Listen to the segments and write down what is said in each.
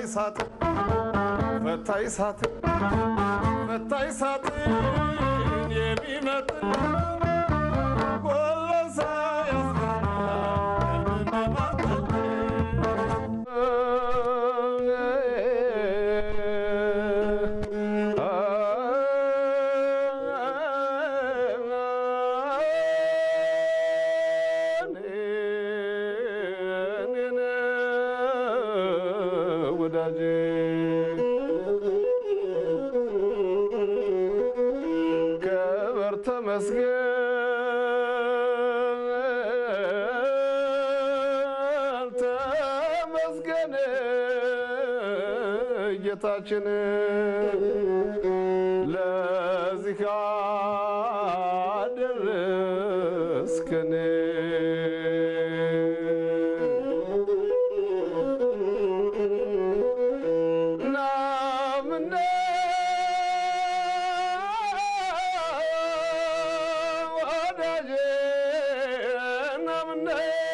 ሳጥን ፈታይ ሳጥን ፈታይ ሳጥን የሚመጥን ጎለሳ ወዳጄ ከበር ተመስገን ተመስገን ጌታችን ለዚህ አደረስከን ናምነ ወዳጄ ናምነ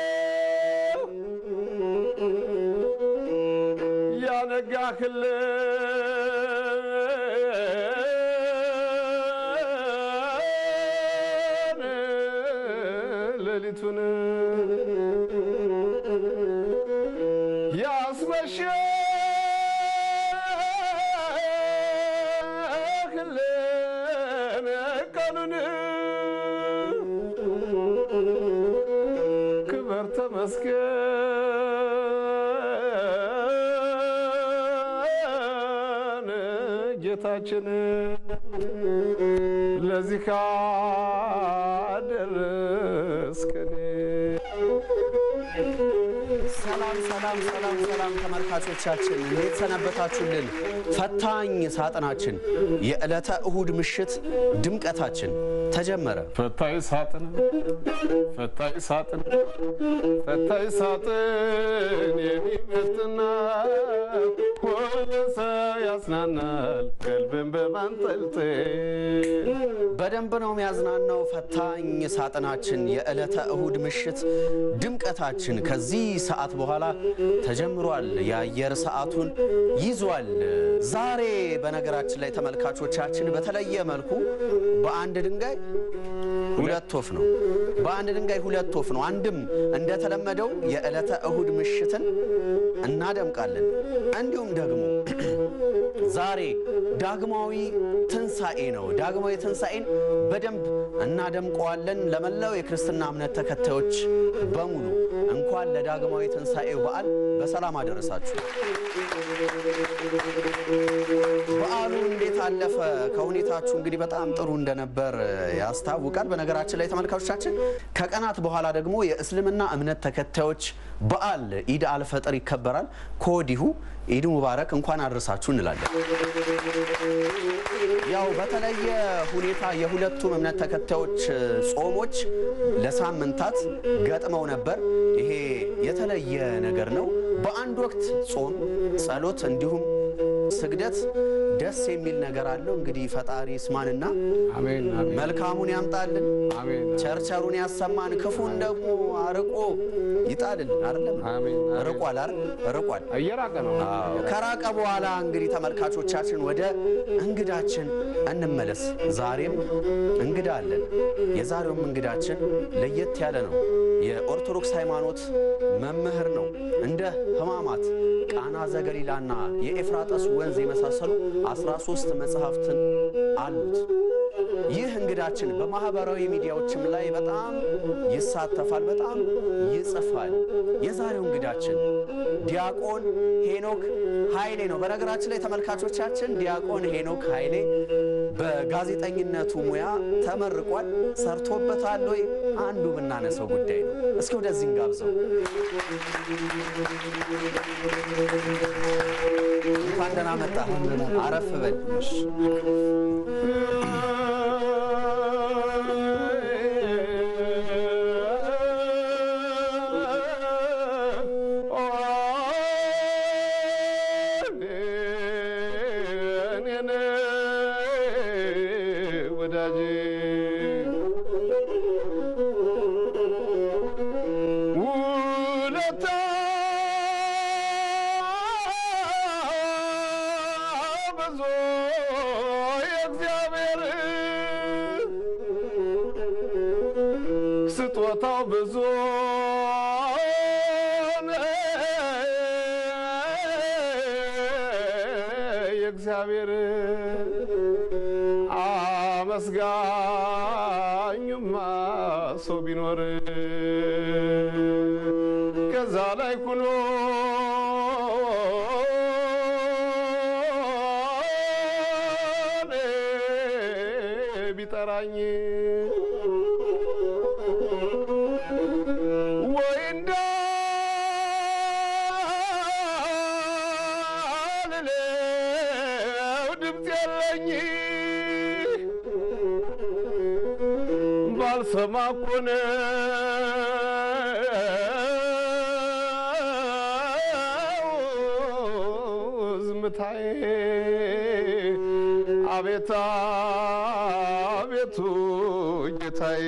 ያነጋህልን ሌሊቱን ያስመሸህልን ቀኑን ክበር ተመስገን ጌታችን ለዚህ ካደረስከን ሰላም ሰላም ሰላም ሰላም ተመልካቾቻችን እንዴት ሰነበታችሁልን? ፈታኝ ሳጥናችን የዕለተ እሁድ ምሽት ድምቀታችን ተጀመረ። ፈታይ ሳጥን ፈታይ ሳጥን ፈታይ ሳጥን የሚመጥና ወለሰ ያስናናል ቀልብን በማንጠልጠል በደንብ ነው የሚያዝናናው። ፈታኝ ሳጥናችን የዕለተ እሁድ ምሽት ድምቀታችን ከዚህ ሰዓት በኋላ ተጀምሯል። የአየር ሰዓቱን ይዟል። ዛሬ በነገራችን ላይ ተመልካቾቻችን በተለየ መልኩ በአንድ ድንጋይ ሁለት ወፍ ነው። በአንድ ድንጋይ ሁለት ወፍ ነው። አንድም እንደተለመደው የዕለተ እሁድ ምሽትን እናደምቃለን። እንዲሁም ደግሞ ዛሬ ዳግማዊ ትንሣኤ ነው። ዳግማዊ ትንሣኤን በደንብ እናደምቀዋለን። ለመላው የክርስትና እምነት ተከታዮች በሙሉ እንኳን ለዳግማዊ ትንሣኤው በዓል በሰላም አደረሳችሁ። በዓሉ እንዴት አለፈ? ከሁኔታችሁ እንግዲህ በጣም ጥሩ እንደነበር ያስታውቃል። በነገራችን ላይ ተመልካቾቻችን ከቀናት በኋላ ደግሞ የእስልምና እምነት ተከታዮች በዓል ኢድ አልፈጥር ይከበራል። ከወዲሁ ኢድ ሙባረክ እንኳን አድረሳችሁ እንላለን። ያው በተለየ ሁኔታ የሁለቱም እምነት ተከታዮች ጾሞች ለሳምንታት ገጥመው ነበር። ይሄ የተለየ ነገር ነው። በአንድ ወቅት ጾም፣ ጸሎት እንዲሁም ስግደት ደስ የሚል ነገር አለው። እንግዲህ ፈጣሪ ስማንና አሜን አሜን መልካሙን ያምጣልን፣ አሜን ቸርቸሩን ያሰማን፣ ክፉን ደግሞ አርቆ ይጣልልን። አይደለም አሜን አሜን። ርቋል አይደል? ርቋል። እየራቀ ነው። አዎ። ከራቀ በኋላ እንግዲህ ተመልካቾቻችን ወደ እንግዳችን እንመለስ። ዛሬም እንግዳ አለን። የዛሬውም እንግዳችን ለየት ያለ ነው። የኦርቶዶክስ ሃይማኖት መምህር ነው። እንደ ሕማማት፣ ቃና ዘገሊላና የኤፍራጠስ ወንዝ የመሳሰሉ 13 መጽሐፍትን አሉት። ይህ እንግዳችን በማህበራዊ ሚዲያዎችም ላይ በጣም ይሳተፋል፣ በጣም ይጽፋል። የዛሬው እንግዳችን ዲያቆን ሄኖክ ኃይሌ ነው። በነገራችን ላይ ተመልካቾቻችን ዲያቆን ሄኖክ ኃይሌ በጋዜጠኝነቱ ሙያ ተመርቋል። ሰርቶበታል ወይ? አንዱ የምናነሳው ጉዳይ ነው። እስኪ ወደዚህ እንጋብዘው። እንኳን ደህና መጣ። አረፍ በል። ወዳጅ ውለታ ብዙ የእግዚአብሔር ስጦታው ብዙ የእግዚአብሔር አመስጋኙማ ሰው ቢኖር ከዛ ላይ ኩኖ ቢጠራኝ ወይ እንዳልለው ድምፅ የለኝ ባልሰማ እኮ ነው ዝምታዬ አቤት አቤቱ ጌታዬ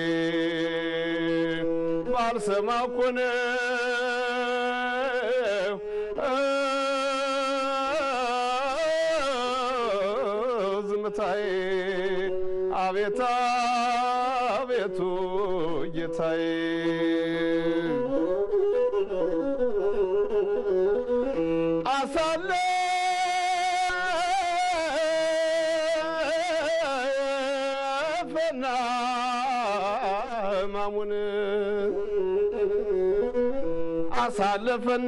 ባልሰማ እኮ ነው ዝምታዬ አቤት አቤቱ ጌታዬ አሳለፈና ሕማሙን አሳለፈና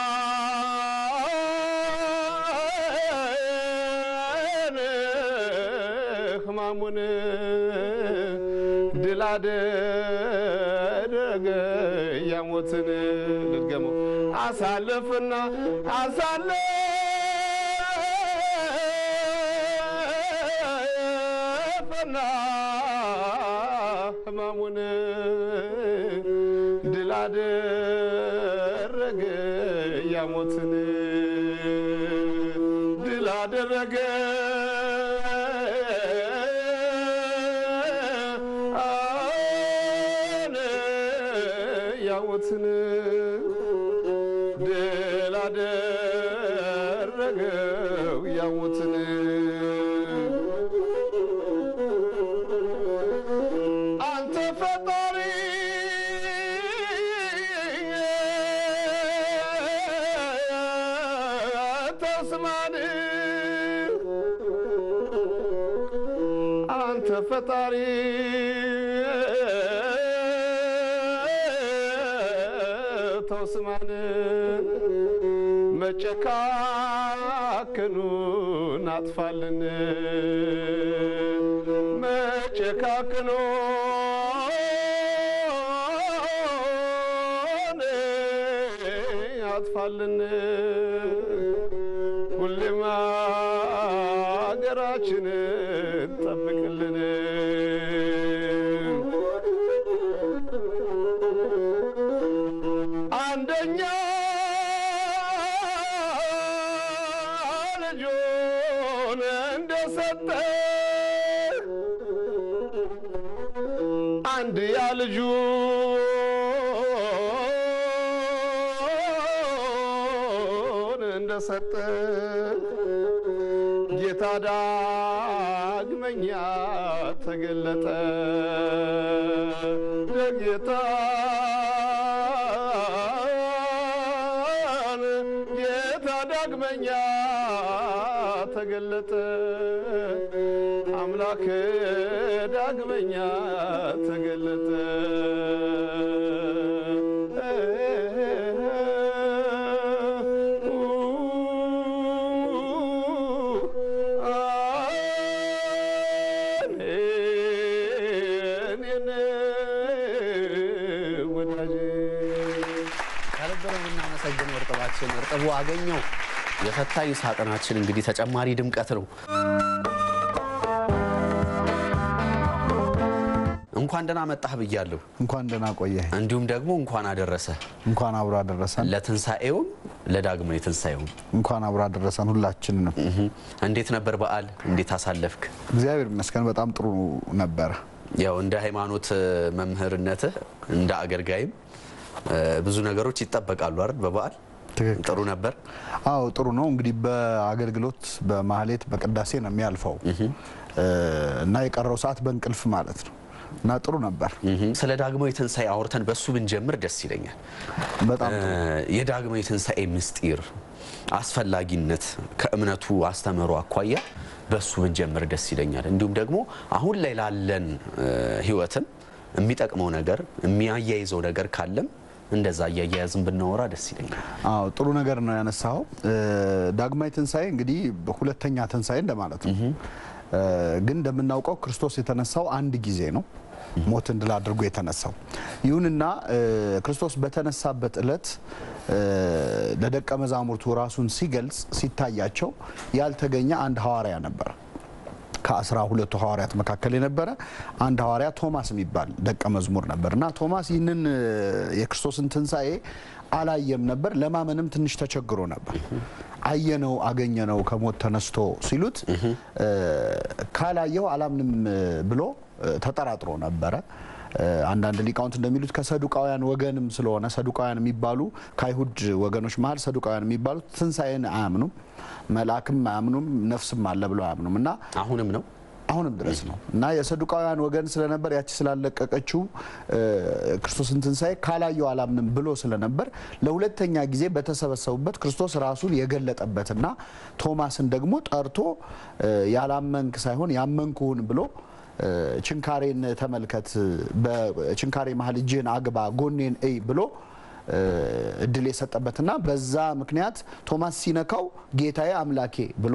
ሕማሙን ድል አደረገ ያሞትን ልድገመው አሳለፈና አሳለፈና ሕማሙን ድል አደረገ ያሞትን ድል አደረገ አነ ያሞትን ድል አደረገው ያሞትን አንተ ፈጣሪ ተስማን አንተ ፈጣሪ ተውስማን መጨካከኑን አጥፋልን መጨካከኑን አጥፋልን ሁሌም አገራችንን ጠብቅልን አንደኛ ልጁን እንደሰጠ አንድ ያ ልጁን እንደሰጠ ጌታ ዳግመኛ ተገለጠ ለጌታ ጌታ ዳግመኛ ተገለጠ አምላክ ዳግመኛ ተገለጠ ከነበረ የምናመሰግነው እርጥባችን እርጥቡ አገኘው የፈታኝ ሳጥናችን እንግዲህ ተጨማሪ ድምቀት ነው። እንኳን ደህና መጣህ ብያለሁ። እንኳን ደህና ቆየህ። እንዲሁም ደግሞ እንኳን አደረሰ እንኳን አብሮ አደረሰን። ለትንሣኤውም ለዳግማዊ ትንሣኤውም። እንኳን አብሮ አደረሰን ሁላችንንም። እህ። እንዴት ነበር በዓል? እንዴት አሳለፍክ? እግዚአብሔር ይመስገን በጣም ጥሩ ነበረ። ያው እንደ ሃይማኖት መምህርነትህ እንደ አገልጋይም እ፣ ብዙ ነገሮች ይጠበቃሉ አይደል? በበዓል ትክክል። ጥሩ ነበር። አዎ ጥሩ ነው። እንግዲህ በአገልግሎት በማህሌት በቅዳሴ ነው የሚያልፈው እና የቀረው ሰዓት በእንቅልፍ ማለት ነው እና ጥሩ ነበር። ስለ ዳግማዊ ትንሣኤ አውርተን በሱ ብንጀምር ደስ ይለኛል። በጣም ጥሩ። የዳግማዊ ትንሣኤ ምስጢር አስፈላጊነት ከእምነቱ አስተምህሮ አኳያ በሱ ብንጀምር ደስ ይለኛል። እንዲሁም ደግሞ አሁን ላይ ላለን እ፣ ህይወትም የሚጠቅመው ነገር የሚያያይዘው ነገር ካለም እንደዛ እያያያዝን ብናወራ ደስ ይለኛል። አዎ ጥሩ ነገር ነው ያነሳው። ዳግማዊ ትንሣኤ እንግዲህ ሁለተኛ ትንሣኤ እንደማለት ነው። እ፣ ግን እንደምናውቀው ክርስቶስ የተነሳው አንድ ጊዜ ነው ሞትን ድል አድርጎ የተነሳው። ይሁንና እ፣ ክርስቶስ በተነሳበት ዕለት እ፣ ለደቀ መዛሙርቱ ራሱን ሲገልጽ ሲታያቸው ያልተገኘ አንድ ሐዋርያ ነበር። ከአስራ ሁለቱ ሐዋርያት መካከል የነበረ አንድ ሐዋርያ ቶማስ የሚባል ደቀ መዝሙር ነበር እና ቶማስ ይህንን እ፣ የክርስቶስን ትንሣኤ አላየም ነበር። ለማመንም ትንሽ ተቸግሮ ነበር። አየነው፣ አገኘነው ከሞት ተነስቶ ሲሉት እ፣ ካላየው አላምንም እ፣ ብሎ እ፣ ተጠራጥሮ ነበረ። እ፣ አንዳንድ ሊቃውንት እንደሚሉት ከሰዱቃውያን ወገንም ስለሆነ ሰዱቃውያን የሚባሉ ከአይሁድ ወገኖች መሀል ሰዱቃውያን የሚባሉት ትንሣኤን አያምኑም፣ መልአክም አያምኑም፣ ነፍስም አለ ብለው አያምኑም እና አሁንም ነው አሁንም ድረስ ነው እና የሰዱቃውያን ወገን ስለነበር ያቺ ስላለቀቀችው እ፣ ክርስቶስን ትንሣኤ ካላየው አላምንም ብሎ ስለነበር ለሁለተኛ ጊዜ በተሰበሰቡበት ክርስቶስ ራሱን የገለጠበትና ቶማስን ደግሞ ጠርቶ እ፣ ያላመንክ ሳይሆን ያመንኩህን ብሎ እ፣ ችንካሬን ተመልከት፣ በችንካሬ መሀል እጅህን አግባ፣ ጎኔን እይ ብሎ እ፣ እድል የሰጠበትና በዛ ምክንያት ቶማስ ሲነካው ጌታዬ አምላኬ ብሎ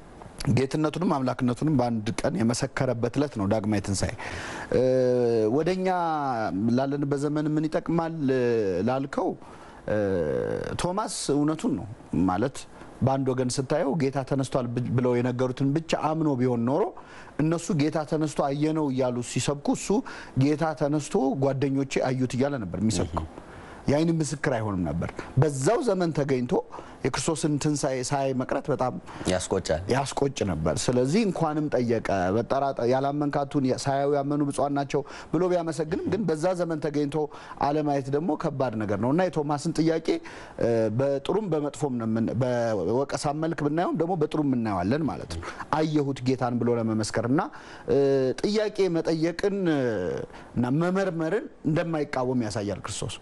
ጌትነቱንም አምላክነቱንም በአንድ ቀን የመሰከረበት ዕለት ነው ዳግማዊ ትንሣኤ። እ፣ ወደኛ ላለንበት ዘመን ምን ይጠቅማል እ፣ ላልከው እ፣ ቶማስ እውነቱን ነው ማለት በአንድ ወገን ስታየው ጌታ ተነስቷል ብ- ብለው የነገሩትን ብቻ አምኖ ቢሆን ኖሮ እነሱ ጌታ ተነስቶ አየነው እያሉ ሲሰብኩ እሱ ጌታ ተነስቶ ጓደኞቼ አዩት እያለ ነበር የሚሰብከው። የአይን ምስክር አይሆንም ነበር። በዛው ዘመን ተገኝቶ የክርስቶስን ትንሣኤ ሳያይ መቅረት በጣም ያስቆጫል። ያስቆጭ ነበር። ስለዚህ እንኳንም ጠየቀ። በጠራጠ ያላመንካቱን ሳያዩ ያመኑ ብፁዓን ናቸው ብሎ ቢያመሰግንም ግን በዛ ዘመን ተገኝቶ አለማየት ደግሞ ከባድ ነገር ነው እና የቶማስን ጥያቄ እ፣ በጥሩም በመጥፎም ነው የምን- በወቀሳ መልክ ብናየውም ደግሞ በጥሩም እናየዋለን ማለት ነው። አየሁት ጌታን ብሎ ለመመስከር እና እ፣ ጥያቄ መጠየቅን እ፣ እና መመርመርን እንደማይቃወም ያሳያል ክርስቶስ።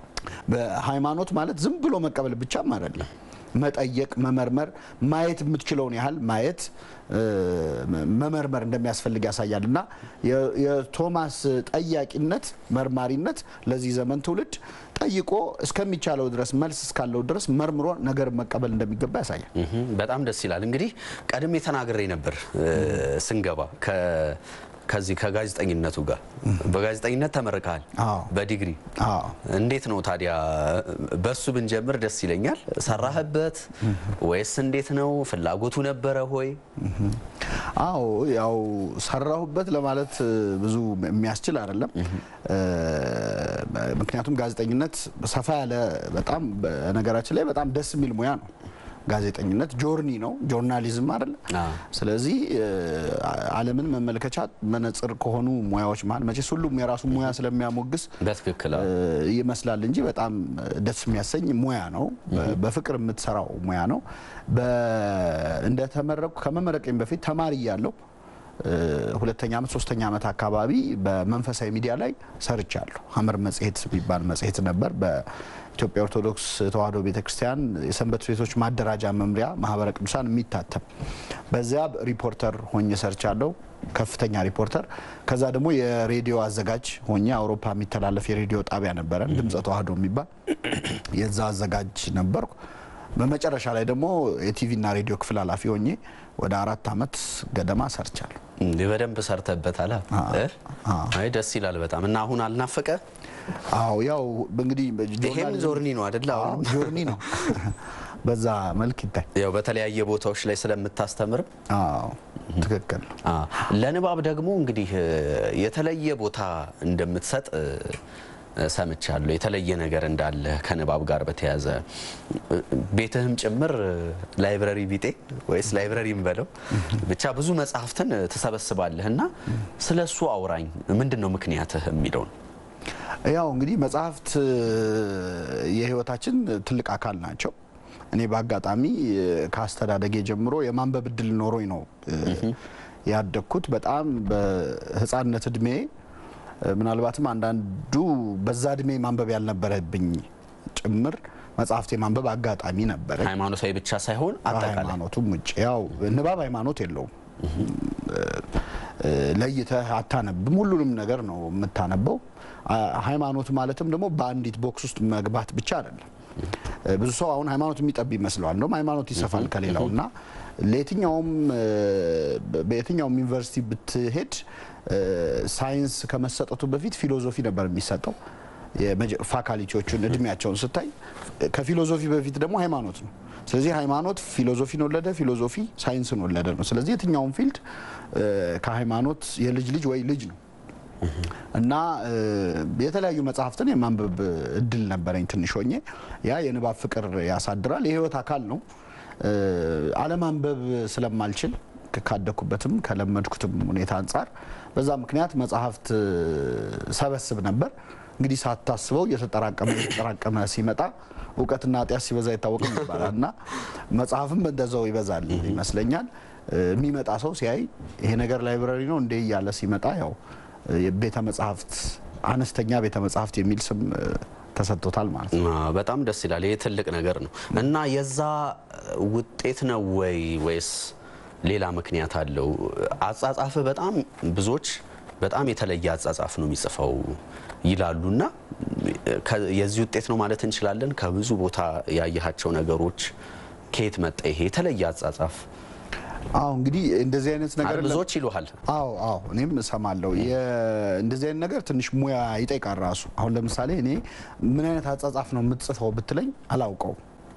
በሃይማኖት ማለት ዝም ብሎ መቀበል ብቻም አይደለም። መጠየቅ፣ መመርመር፣ ማየት የምትችለውን ያህል ማየት እ፣ መመርመር እንደሚያስፈልግ ያሳያል እና የ- የቶማስ ጠያቂነት፣ መርማሪነት ለዚህ ዘመን ትውልድ ጠይቆ እስከሚቻለው ድረስ መልስ እስካለው ድረስ መርምሮ ነገር መቀበል እንደሚገባ ያሳያል። እህም፣ በጣም ደስ ይላል። እንግዲህ ቀድሜ ተናግሬ ነበር እ፣ ስንገባ ከ- ከዚህ ከጋዜጠኝነቱ ጋር በጋዜጠኝነት ተመርቀሃል አዎ። በዲግሪ አዎ። እንዴት ነው ታዲያ? በሱ ብንጀምር ደስ ይለኛል። ሰራህበት ወይስ እንዴት ነው? ፍላጎቱ ነበረ ሆይ? አዎ ያው ሰራሁበት ለማለት እ፣ ብዙ የሚያስችል አይደለም። እ፣ ምክንያቱም ጋዜጠኝነት ሰፋ ያለ በጣም በነገራችን ላይ በጣም ደስ የሚል ሙያ ነው። ጋዜጠኝነት ጆርኒ ነው፣ ጆርናሊዝም አይደለ። አዎ። ስለዚህ እ፣ ዓለምን መመልከቻ መነጽር ከሆኑ ሙያዎች መሀል መቼስ ሁሉም የራሱ ሙያ ስለሚያሞግስ በትክክል አዎ። እ፣ ይመስላል እንጂ በጣም ደስ የሚያሰኝ ሙያ ነው። በ- በፍቅር የምትሰራው ሙያ ነው። በ- እንደተመረቅኩ ከመመረቄም በፊት ተማሪ እያለሁ እ፣ ሁለተኛ ዓመት ሶስተኛ ዓመት አካባቢ በመንፈሳዊ ሚዲያ ላይ ሰርቻለሁ። ሀመር መጽሔት የሚባል መጽሔት ነበር በኢትዮጵያ ኦርቶዶክስ ተዋሕዶ ቤተክርስቲያን የሰንበት ቤቶች ማደራጃ መምሪያ ማህበረ ቅዱሳን የሚታተም በዚያ ሪፖርተር ሆኜ ሰርቻለሁ። ከፍተኛ ሪፖርተር። ከዛ ደግሞ የሬዲዮ አዘጋጅ ሆኜ አውሮፓ የሚተላለፍ የሬዲዮ ጣቢያ ነበረን ድምፀ ተዋሕዶ የሚባል የዛ አዘጋጅ ነበርኩ። በመጨረሻ ላይ ደግሞ የቲቪና ሬዲዮ ክፍል ኃላፊ ሆኜ ወደ አራት ዓመት ገደማ ሰርቻለሁ። እንዴ በደንብ ሰርተበታል። እ? አይ ደስ ይላል በጣም እና አሁን አልናፈቀ? አዎ ያው እንግዲህ ይሄም ጆርኒ ነው አይደለ? አዎ አሁን ጆርኒ ነው በዛ መልክ ይታይ። ያው በተለያየ ቦታዎች ላይ ስለምታስተምርም አዎ ትክክል ነው። አ፣ ለንባብ ደግሞ እንግዲህ እ፣ የተለየ ቦታ እንደምትሰጥ እ፣ እ፣ ሰምቻለሁ። የተለየ ነገር እንዳለ ከንባብ ጋር በተያያዘ እ፣ ቤትህም ጭምር እ፣ ላይብረሪ ቢጤ ወይስ ላይብረሪ በለው ብቻ ብዙ መጽሐፍትን እ፣ ትሰበስባለህ እና ስለ እሱ አውራኝ። ምንድን ነው ምክንያትህ የሚለውን ያው እንግዲህ መጽሐፍት እ፣ የህይወታችን ትልቅ አካል ናቸው። እኔ በአጋጣሚ እ፣ ከአስተዳደጌ ጀምሮ የማንበብ እድል ኖሮኝ ነው እ፣ ያደግኩት። በጣም በህፃንነት እድሜ እ፣ ምናልባትም አንዳንዱ በዛ እድሜ ማንበብ ያልነበረብኝ ጭምር መጽሐፍት የማንበብ አጋጣሚ ነበረ። ሃይማኖታዊ ብቻ ሳይሆን አጠቃላይ ሃይማኖቱም ውጭ ያው ንባብ ሃይማኖት የለውም። እ፣ ለይተህ አታነብም። ሁሉንም ነገር ነው የምታነበው። አ- ሃይማኖት ማለትም ደግሞ በአንዲት ቦክስ ውስጥ መግባት ብቻ አይደለም። እ፣ ብዙ ሰው አሁን ሃይማኖት የሚጠብ ይመስለዋል። እንደውም ሃይማኖት ይሰፋል ከሌላው እና ለየትኛውም እ፣ በ- በየትኛውም ዩኒቨርሲቲ ብትሄድ እ፣ ሳይንስ ከመሰጠቱ በፊት ፊሎዞፊ ነበር የሚሰጠው። የመጀ- ፋካልቲዎቹን እድሜያቸውን ስታይ ከፊሎዞፊ በፊት ደግሞ ሃይማኖት ነው። ስለዚህ ሃይማኖት ፊሎዞፊን ወለደ፣ ፊሎዞፊ ሳይንስን ወለደ ነው። ስለዚህ የትኛውም ፊልድ እ፣ ከሃይማኖት የልጅ ልጅ ወይ ልጅ ነው እና እ፣ የተለያዩ መጽሐፍትን የማንበብ እድል ነበረኝ ትንሽ ሆኜ። ያ የንባብ ፍቅር ያሳድራል፣ የህይወት አካል ነው። እ፣ አለማንበብ ስለማልችል ክ- ካደኩበትም ከለመድኩትም ሁኔታ አንጻር በዛ ምክንያት መጽሐፍት እ፣ ሰበስብ ነበር። እንግዲህ ሳታስበው እየተጠራቀመ እየተጠራቀመ ሲመጣ እውቀትና ኃጢአት ሲበዛ ይታወቅም ይባላል እና መጽሐፍም እንደዛው ይበዛል ይመስለኛል። እ፣ የሚመጣ ሰው ሲያይ ይሄ ነገር ላይብረሪ ነው እንዴ እያለ ሲመጣ ያው እ፣ የቤተ መጽሐፍት አነስተኛ ቤተ መጽሐፍት የሚል ስም እ፣ ተሰጥቶታል ማለት ነው። አ፣ በጣም ደስ ይላል። ይህ ትልቅ ነገር ነው እና የዛ ውጤት ነው ወይ ወይስ ሌላ ምክንያት አለው? አጻጻፍ በጣም ብዙዎች በጣም የተለየ አጻጻፍ ነው የሚጽፈው ይላሉና ከ- የዚህ ውጤት ነው ማለት እንችላለን። ከብዙ ቦታ ያየሃቸው ነገሮች ከየት መጣ ይሄ የተለየ አጻጻፍ? አዎ እንግዲህ እንደዚህ አይነት ነገር ብዙዎች ይሉሃል። አዎ አዎ እኔም እሰማለሁ። የ- እንደዚህ አይነት ነገር ትንሽ ሙያ ይጠይቃል ራሱ። አሁን ለምሳሌ እኔ ምን አይነት አጻጻፍ ነው የምትጽፈው ብትለኝ አላውቀው።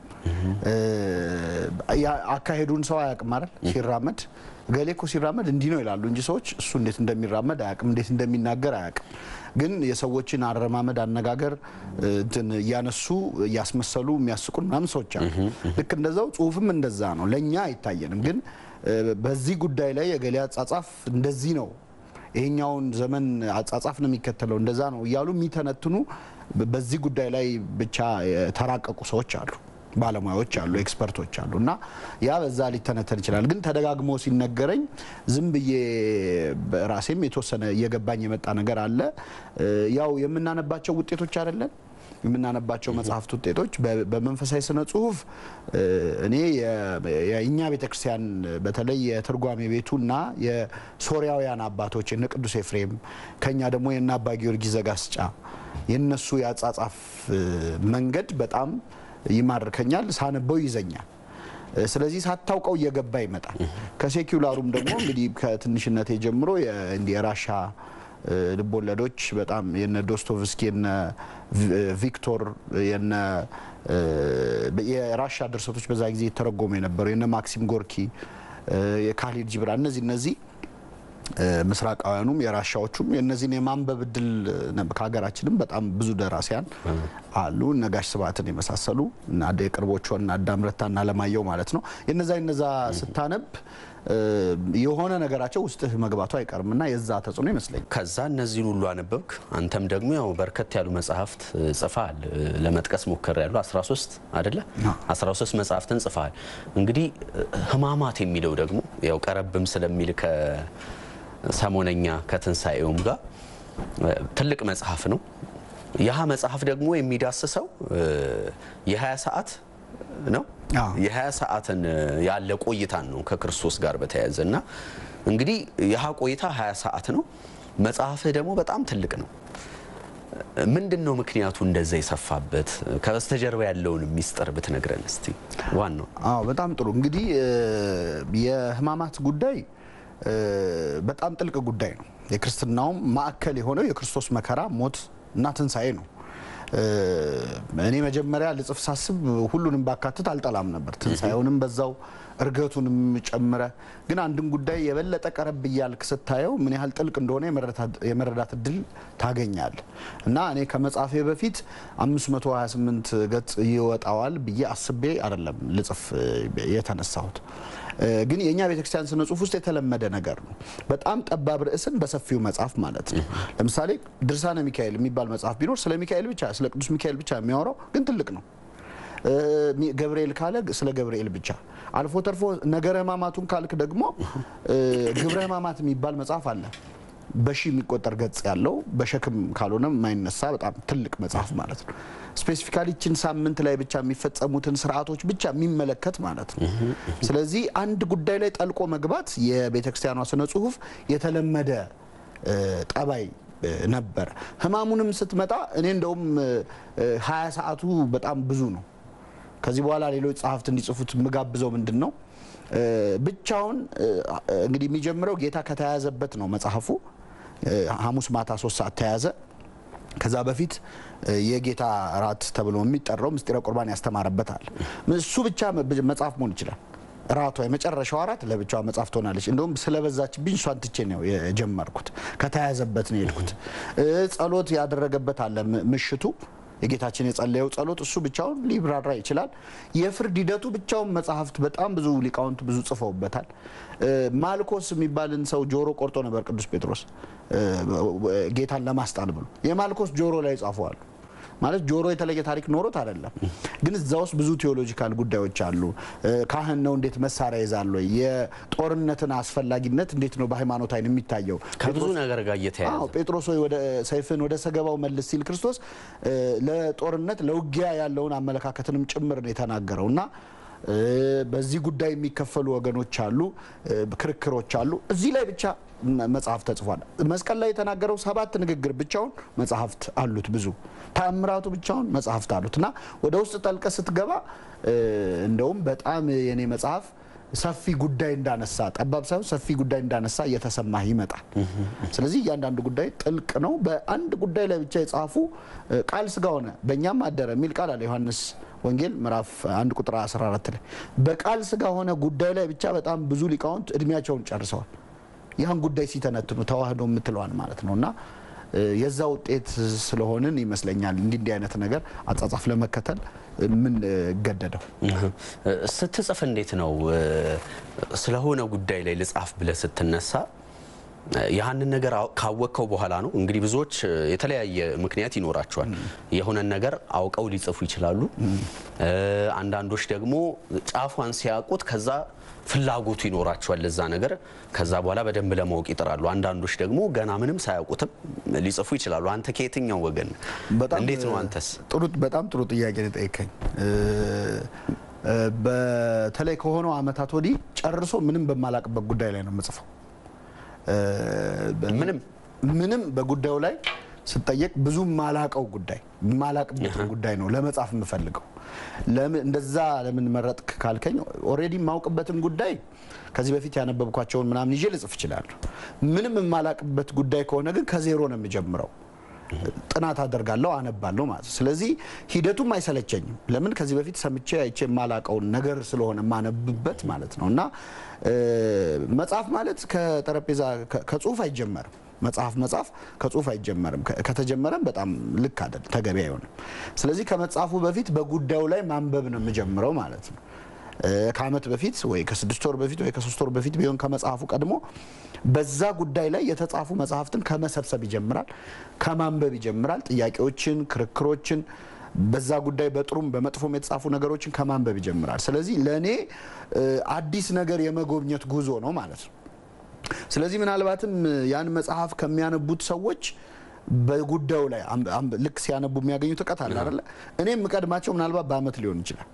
አካሄዱን ሰው አያውቅም አይደል? ሲራመድ ገሌ እኮ ሲራመድ እንዲህ ነው ይላሉ እንጂ ሰዎች እሱ እንዴት እንደሚራመድ አያውቅም፣ እንዴት እንደሚናገር አያውቅም። ግን የሰዎችን አረማመድ፣ አነጋገር እንትን እያነሱ እያስመሰሉ የሚያስቁን ምናምን ሰዎች አሉ። ልክ እንደዛው ጽሁፍም እንደዛ ነው። ለእኛ አይታየንም፣ ግን በዚህ ጉዳይ ላይ የገሌ አጻጻፍ እንደዚህ ነው ይሄኛውን ዘመን አጻጻፍ ነው የሚከተለው እንደዛ ነው እያሉ የሚተነትኑ በዚህ ጉዳይ ላይ ብቻ የተራቀቁ ሰዎች አሉ፣ ባለሙያዎች አሉ፣ ኤክስፐርቶች አሉ። እና ያ በዛ ሊተነተን ይችላል። ግን ተደጋግሞ ሲነገረኝ ዝም ብዬ ራሴም የተወሰነ እየገባኝ የመጣ ነገር አለ። ያው የምናነባቸው ውጤቶች አይደለን የምናነባቸው መጽሐፍት ውጤቶች በመንፈሳዊ ስነ ጽሁፍ እኔ የእኛ ቤተክርስቲያን በተለይ የትርጓሜ ቤቱና የሶሪያውያን አባቶች የነ ቅዱስ ኤፍሬም ከኛ ደግሞ የነ አባ ጊዮርጊስ ዘጋስጫ የነሱ የአጻጻፍ መንገድ በጣም ይማርከኛል፣ ሳነበው ይዘኛል። ስለዚህ ሳታውቀው እየገባ ይመጣል። ከሴኩላሩም ደግሞ እንግዲህ ከትንሽነቴ ጀምሮ የራሻ ልቦለዶች በጣም የነ ዶስቶቭስኪ የነ ቪክቶር የነ የራሻ ድርሰቶች በዛ ጊዜ የተረጎሙ የነበሩ የነ ማክሲም ጎርኪ የካሊድ ጅብራ እነዚህ እነዚህ ምስራቃውያኑም የራሻዎቹም የእነዚህን የማንበብ እድል ከሀገራችንም በጣም ብዙ ደራሲያን አሉ። እነ ጋሽ ስብሐትን የመሳሰሉ እና የቅርቦቹ እና አዳም ረታ እና አለማየሁ ማለት ነው። የነዛ የነዛ ስታነብ የሆነ ነገራቸው ውስጥህ መግባቱ አይቀርም እና የዛ ተጽዕኖ ይመስለኛል። ከዛ እነዚህን ሁሉ አነበብክ። አንተም ደግሞ ያው በርከት ያሉ መጽሐፍት ጽፈሃል። ለመጥቀስ ሞከር ያሉ 13 አይደለ? 13 መጽሐፍትን ጽፈሃል። እንግዲህ ሕማማት የሚለው ደግሞ ያው ቀረብም ስለሚል ከሰሞነኛ ከትንሣኤውም ጋር ትልቅ መጽሐፍ ነው። ያህ መጽሐፍ ደግሞ የሚዳስሰው የ20 ሰዓት ነው የ20 ሰዓትን ያለ ቆይታን ነው ከክርስቶስ ጋር በተያያዘ እና እንግዲህ ይህ ቆይታ 20 ሰዓት ነው። መጽሐፍህ ደግሞ በጣም ትልቅ ነው። ምንድን ነው ምክንያቱ እንደዛ የሰፋበት? ከበስተጀርባ ያለውን ሚስጥር ብትነግረን እስቲ። ዋናው አዎ፣ በጣም ጥሩ እንግዲህ የሕማማት ጉዳይ በጣም ጥልቅ ጉዳይ ነው። የክርስትናውም ማዕከል የሆነው የክርስቶስ መከራ፣ ሞት እና ትንሣኤ ነው። እኔ መጀመሪያ ልጽፍ ሳስብ ሁሉንም ባካትት አልጠላም ነበር። ትንሣኤውንም በዛው እርገቱንም ጨምረ ግን አንድን ጉዳይ የበለጠ ቀረብ እያልክ ስታየው ምን ያህል ጥልቅ እንደሆነ የመረዳት እድል ታገኛል እና እኔ ከመጻፌ በፊት 528 ገጽ ይወጣዋል ብዬ አስቤ አይደለም ልጽፍ የተነሳሁት። ግን የእኛ ቤተክርስቲያን ስነ ጽሁፍ ውስጥ የተለመደ ነገር ነው። በጣም ጠባብ ርዕስን በሰፊው መጽሐፍ ማለት ነው። ለምሳሌ ድርሳነ ሚካኤል የሚባል መጽሐፍ ቢኖር ስለ ሚካኤል ብቻ ስለ ቅዱስ ሚካኤል ብቻ የሚያወራው ግን ትልቅ ነው። እ፣ ሚ- ገብርኤል ካለ ስለ ገብርኤል ብቻ አልፎ ተርፎ ነገረ ሕማማቱን ካልክ ደግሞ እ፣ ግብረ ሕማማት የሚባል መጽሐፍ አለ። በሺ የሚቆጠር ገጽ ያለው በሸክም ካልሆነ የማይነሳ በጣም ትልቅ መጽሐፍ ማለት ነው። ስፔሲፊካሊችን ሳምንት ላይ ብቻ የሚፈጸሙትን ስርዓቶች ብቻ የሚመለከት ማለት ነው። ስለዚህ አንድ ጉዳይ ላይ ጠልቆ መግባት የቤተ ክርስቲያኗ ስነ ጽሁፍ የተለመደ እ፣ ጠባይ እ፣ ነበረ። ህማሙንም ስትመጣ እኔ እንደውም ሀያ ሰዓቱ በጣም ብዙ ነው። ከዚህ በኋላ ሌሎች ጸሐፍት እንዲጽፉት የምጋብዘው ምንድን ነው እ፣ ብቻውን እ፣ እንግዲህ የሚጀምረው ጌታ ከተያዘበት ነው መጽሐፉ እ፣ ሐሙስ ማታ ሶስት ሰዓት ተያዘ። ከዛ በፊት እ፣ የጌታ እራት ተብሎ የሚጠራው ምስጢረ ቁርባን ያስተማረበታል። እሱ ብቻ መጽሐፍ መሆን ይችላል። ራቷ የመጨረሻው አራት ለብቻዋ መጽሐፍ ትሆናለች። እንደውም ስለበዛችብኝ እሷን ትቼ ነው የጀመርኩት። ከተያዘበት ነው የሄድኩት። እ፣ ጸሎት ያደረገበት አለ ም- ምሽቱ የጌታችን የጸለየው ጸሎት እሱ ብቻውን ሊብራራ ይችላል። የፍርድ ሂደቱ ብቻውን መጽሐፍት በጣም ብዙ ሊቃውንት ብዙ ጽፈውበታል። እ፣ ማልኮስ የሚባልን ሰው ጆሮ ቆርጦ ነበር ቅዱስ ጴጥሮስ እ፣ ጌታን ለማስጣል ብሎ የማልኮስ ጆሮ ላይ ጻፈዋል። ማለት ጆሮ የተለየ ታሪክ ኖሮት አይደለም፣ ግን እዛ ውስጥ ብዙ ቴዎሎጂካል ጉዳዮች አሉ። እ፣ ካህን ነው እንዴት መሳሪያ ይዛል ወይ? የጦርነትን አስፈላጊነት እንዴት ነው በሃይማኖት አይን የሚታየው? ከብዙ ነገር ጋር እየተያያዘ አዎ ጴጥሮስ ሆይ ወደ ሰይፍን ወደ ሰገባው መልስ ሲል ክርስቶስ እ፣ ለጦርነት ለውጊያ ያለውን አመለካከትንም ጭምር ነው የተናገረው እና እ፣ በዚህ ጉዳይ የሚከፈሉ ወገኖች አሉ፣ እ፣ ክርክሮች አሉ። እዚህ ላይ ብቻ መ- መጽሐፍ ተጽፏል። መስቀል ላይ የተናገረው ሰባት ንግግር ብቻውን መጽሐፍት አሉት። ብዙ ተአምራቱ ብቻውን መጽሐፍት አሉት እና ወደ ውስጥ ጠልቀ ስትገባ እ፣ እንደውም በጣም የኔ መጽሐፍ ሰፊ ጉዳይ እንዳነሳ ጠባብ ሳይሆን ሰፊ ጉዳይ እንዳነሳ እየተሰማህ ይመጣል። ስለዚህ እያንዳንዱ ጉዳይ ጥልቅ ነው። በአንድ ጉዳይ ላይ ብቻ የጻፉ እ፣ ቃል ስጋ ሆነ በእኛም አደረ የሚል ቃል አለ ዮሐንስ ወንጌል ምዕራፍ አንድ ቁጥር 14 ላይ በቃል ስጋ ሆነ ጉዳይ ላይ ብቻ በጣም ብዙ ሊቃውንት እድሜያቸውን ጨርሰዋል። ያን ጉዳይ ሲተነትኑ ተዋህዶ የምትለዋል ማለት ነው እና እ፣ የዛ ውጤት ስለሆንን ይመስለኛል እንዲህ እንዲህ አይነት ነገር አጻጻፍ ለመከተል ምን ገደደው። ስትጽፍ እንዴት ነው እ፣ ስለሆነ ጉዳይ ላይ ልጻፍ ብለህ ስትነሳ እ፣ ያህንን ነገር አው- ካወቅከው በኋላ ነው እንግዲህ ብዙዎች እ፣ የተለያየ ምክንያት ይኖራቸዋል። የሆነን ነገር አውቀው ሊጽፉ ይችላሉ። እ፣ አንዳንዶች ደግሞ ጫፏን ሲያውቁት ከዛ ፍላጎቱ ይኖራቸዋል ለዛ ነገር ከዛ በኋላ በደንብ ለማወቅ ይጥራሉ። አንዳንዶች ደግሞ ገና ምንም ሳያውቁትም ሊጽፉ ይችላሉ። አንተ ከየትኛው ወገን በጣም እንዴት ነው አንተስ? ጥሩ በጣም ጥሩ ጥያቄ ነው የጠየቀኝ። እ፣ እ፣ በተለይ ከሆነው አመታት ወዲህ ጨርሶ ምንም በማላቅበት ጉዳይ ላይ ነው የምጽፈው። እ፣ በ- ምንም ምንም በጉዳዩ ላይ ስጠየቅ ብዙ ማላቀው ጉዳይ ማላቅበትን ጉዳይ ነው ለመጻፍ የምፈልገው። ለምን እንደዛ ለምን መረጥክ ካልከኝ ኦልሬዲ የማውቅበትን ጉዳይ ከዚህ በፊት ያነበብኳቸውን ምናምን ይዤ ልጽፍ እችላለሁ። ምንም የማላቅበት ጉዳይ ከሆነ ግን ከዜሮ ነው የምጀምረው። ጥናት አደርጋለሁ፣ አነባለሁ ማለት ነው። ስለዚህ ሂደቱም አይሰለቸኝም። ለምን ከዚህ በፊት ሰምቼ አይቼ የማላቀውን ነገር ስለሆነ የማነብበት ማለት ነው። እና እ፣ መጽሐፍ ማለት ከጠረጴዛ ከ- ከጽሁፍ አይጀመርም። መጽሐፍ መጽሐፍ ከጽሁፍ አይጀመርም። ከ- ከተጀመረም በጣም ልክ አይደለም፣ ተገቢ አይሆንም። ስለዚህ ከመጽሐፉ በፊት በጉዳዩ ላይ ማንበብ ነው የምጀምረው ማለት ነው። እ፣ ከአመት በፊት ወይ ከስድስት ወር በፊት ወይ ከሶስት ወር በፊት ቢሆን ከመጽሐፉ ቀድሞ በዛ ጉዳይ ላይ የተጻፉ መጽሐፍትን ከመሰብሰብ ይጀምራል፣ ከማንበብ ይጀምራል። ጥያቄዎችን፣ ክርክሮችን በዛ ጉዳይ በጥሩም በመጥፎም የተጻፉ ነገሮችን ከማንበብ ይጀምራል። ስለዚህ ለእኔ እ፣ አዲስ ነገር የመጎብኘት ጉዞ ነው ማለት ነው። ስለዚህ ምናልባትም ያን መጽሐፍ ከሚያነቡት ሰዎች በጉዳዩ ላይ አም- አም- ልክ ሲያነቡ የሚያገኙት እውቀት አለ አይደለ? እኔ የምቀድማቸው ምናልባት በአመት ሊሆን ይችላል።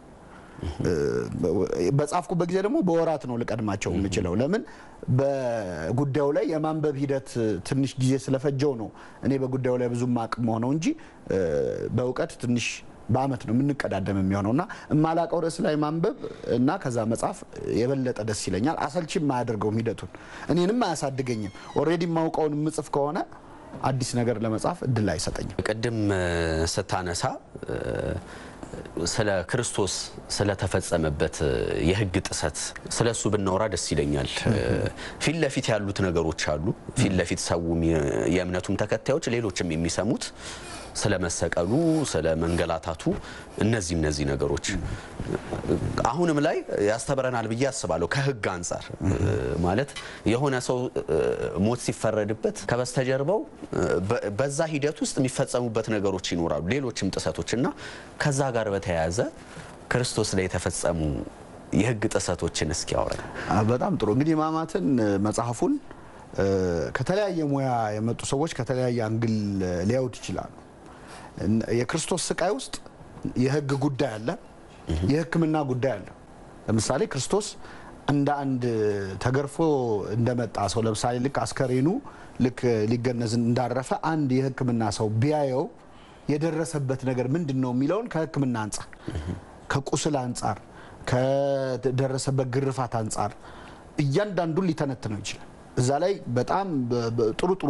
በጻፍኩበት ጊዜ ደግሞ በወራት ነው ልቀድማቸው የምችለው። ለምን በጉዳዩ ላይ የማንበብ ሂደት ትንሽ ጊዜ ስለፈጀው ነው እኔ በጉዳዩ ላይ ብዙ አቅም ሆነው እንጂ እ፣ በእውቀት ትንሽ በአመት ነው የምንቀዳደም የሚሆነው እና የማላቀው ርዕስ ላይ ማንበብ እና ከዛ መጻፍ የበለጠ ደስ ይለኛል። አሰልችም አያደርገውም ሂደቱን እኔንም አያሳድገኝም። ኦልሬዲ የማውቀውን የምጽፍ ከሆነ አዲስ ነገር ለመጻፍ እድል አይሰጠኝም። ቅድም እ፣ ስታነሳ እ፣ ስለ ክርስቶስ ስለተፈጸመበት እ፣ የሕግ ጥሰት ስለ እሱ ብናወራ ደስ ይለኛል። እ፣ ፊት ለፊት ያሉት ነገሮች አሉ። ፊት ለፊት ሰውም የ- የእምነቱም ተከታዮች ሌሎችም የሚሰሙት ስለ መሰቀሉ፣ ስለ መንገላታቱ እነዚህ እነዚህ ነገሮች አሁንም ላይ ያስተምረናል ብዬ አስባለሁ። ከህግ አንጻር እ፣ ማለት የሆነ ሰው እ፣ ሞት ሲፈረድበት ከበስተጀርባው እ፣ በ- በዛ ሂደት ውስጥ የሚፈጸሙበት ነገሮች ይኖራሉ፣ ሌሎችም ጥሰቶች እና ከዛ ጋር በተያያዘ ክርስቶስ ላይ የተፈጸሙ የህግ ጥሰቶችን እስኪ ያውራል። አ፣ በጣም ጥሩ እንግዲህ ሕማማትን እ፣ መጽሐፉን እ፣ ከተለያየ ሙያ የመጡ ሰዎች ከተለያየ አንግል እ፣ ሊያዩት ይችላሉ። እን- የክርስቶስ ስቃይ ውስጥ የህግ ጉዳይ አለ፣ የሕክምና ጉዳይ አለ። ለምሳሌ ክርስቶስ እንደ አንድ ተገርፎ እንደመጣ ሰው ለምሳሌ ልክ አስከሬኑ ልክ ሊገነዝ እንዳረፈ አንድ የሕክምና ሰው ቢያየው የደረሰበት ነገር ምንድን ነው የሚለውን ከሕክምና አንጻር ከቁስል አንጻር ከደረሰበት ግርፋት አንጻር እያንዳንዱን ሊተነትነው ይችላል። እዛ ላይ በጣም በ- በ- ጥሩ ጥሩ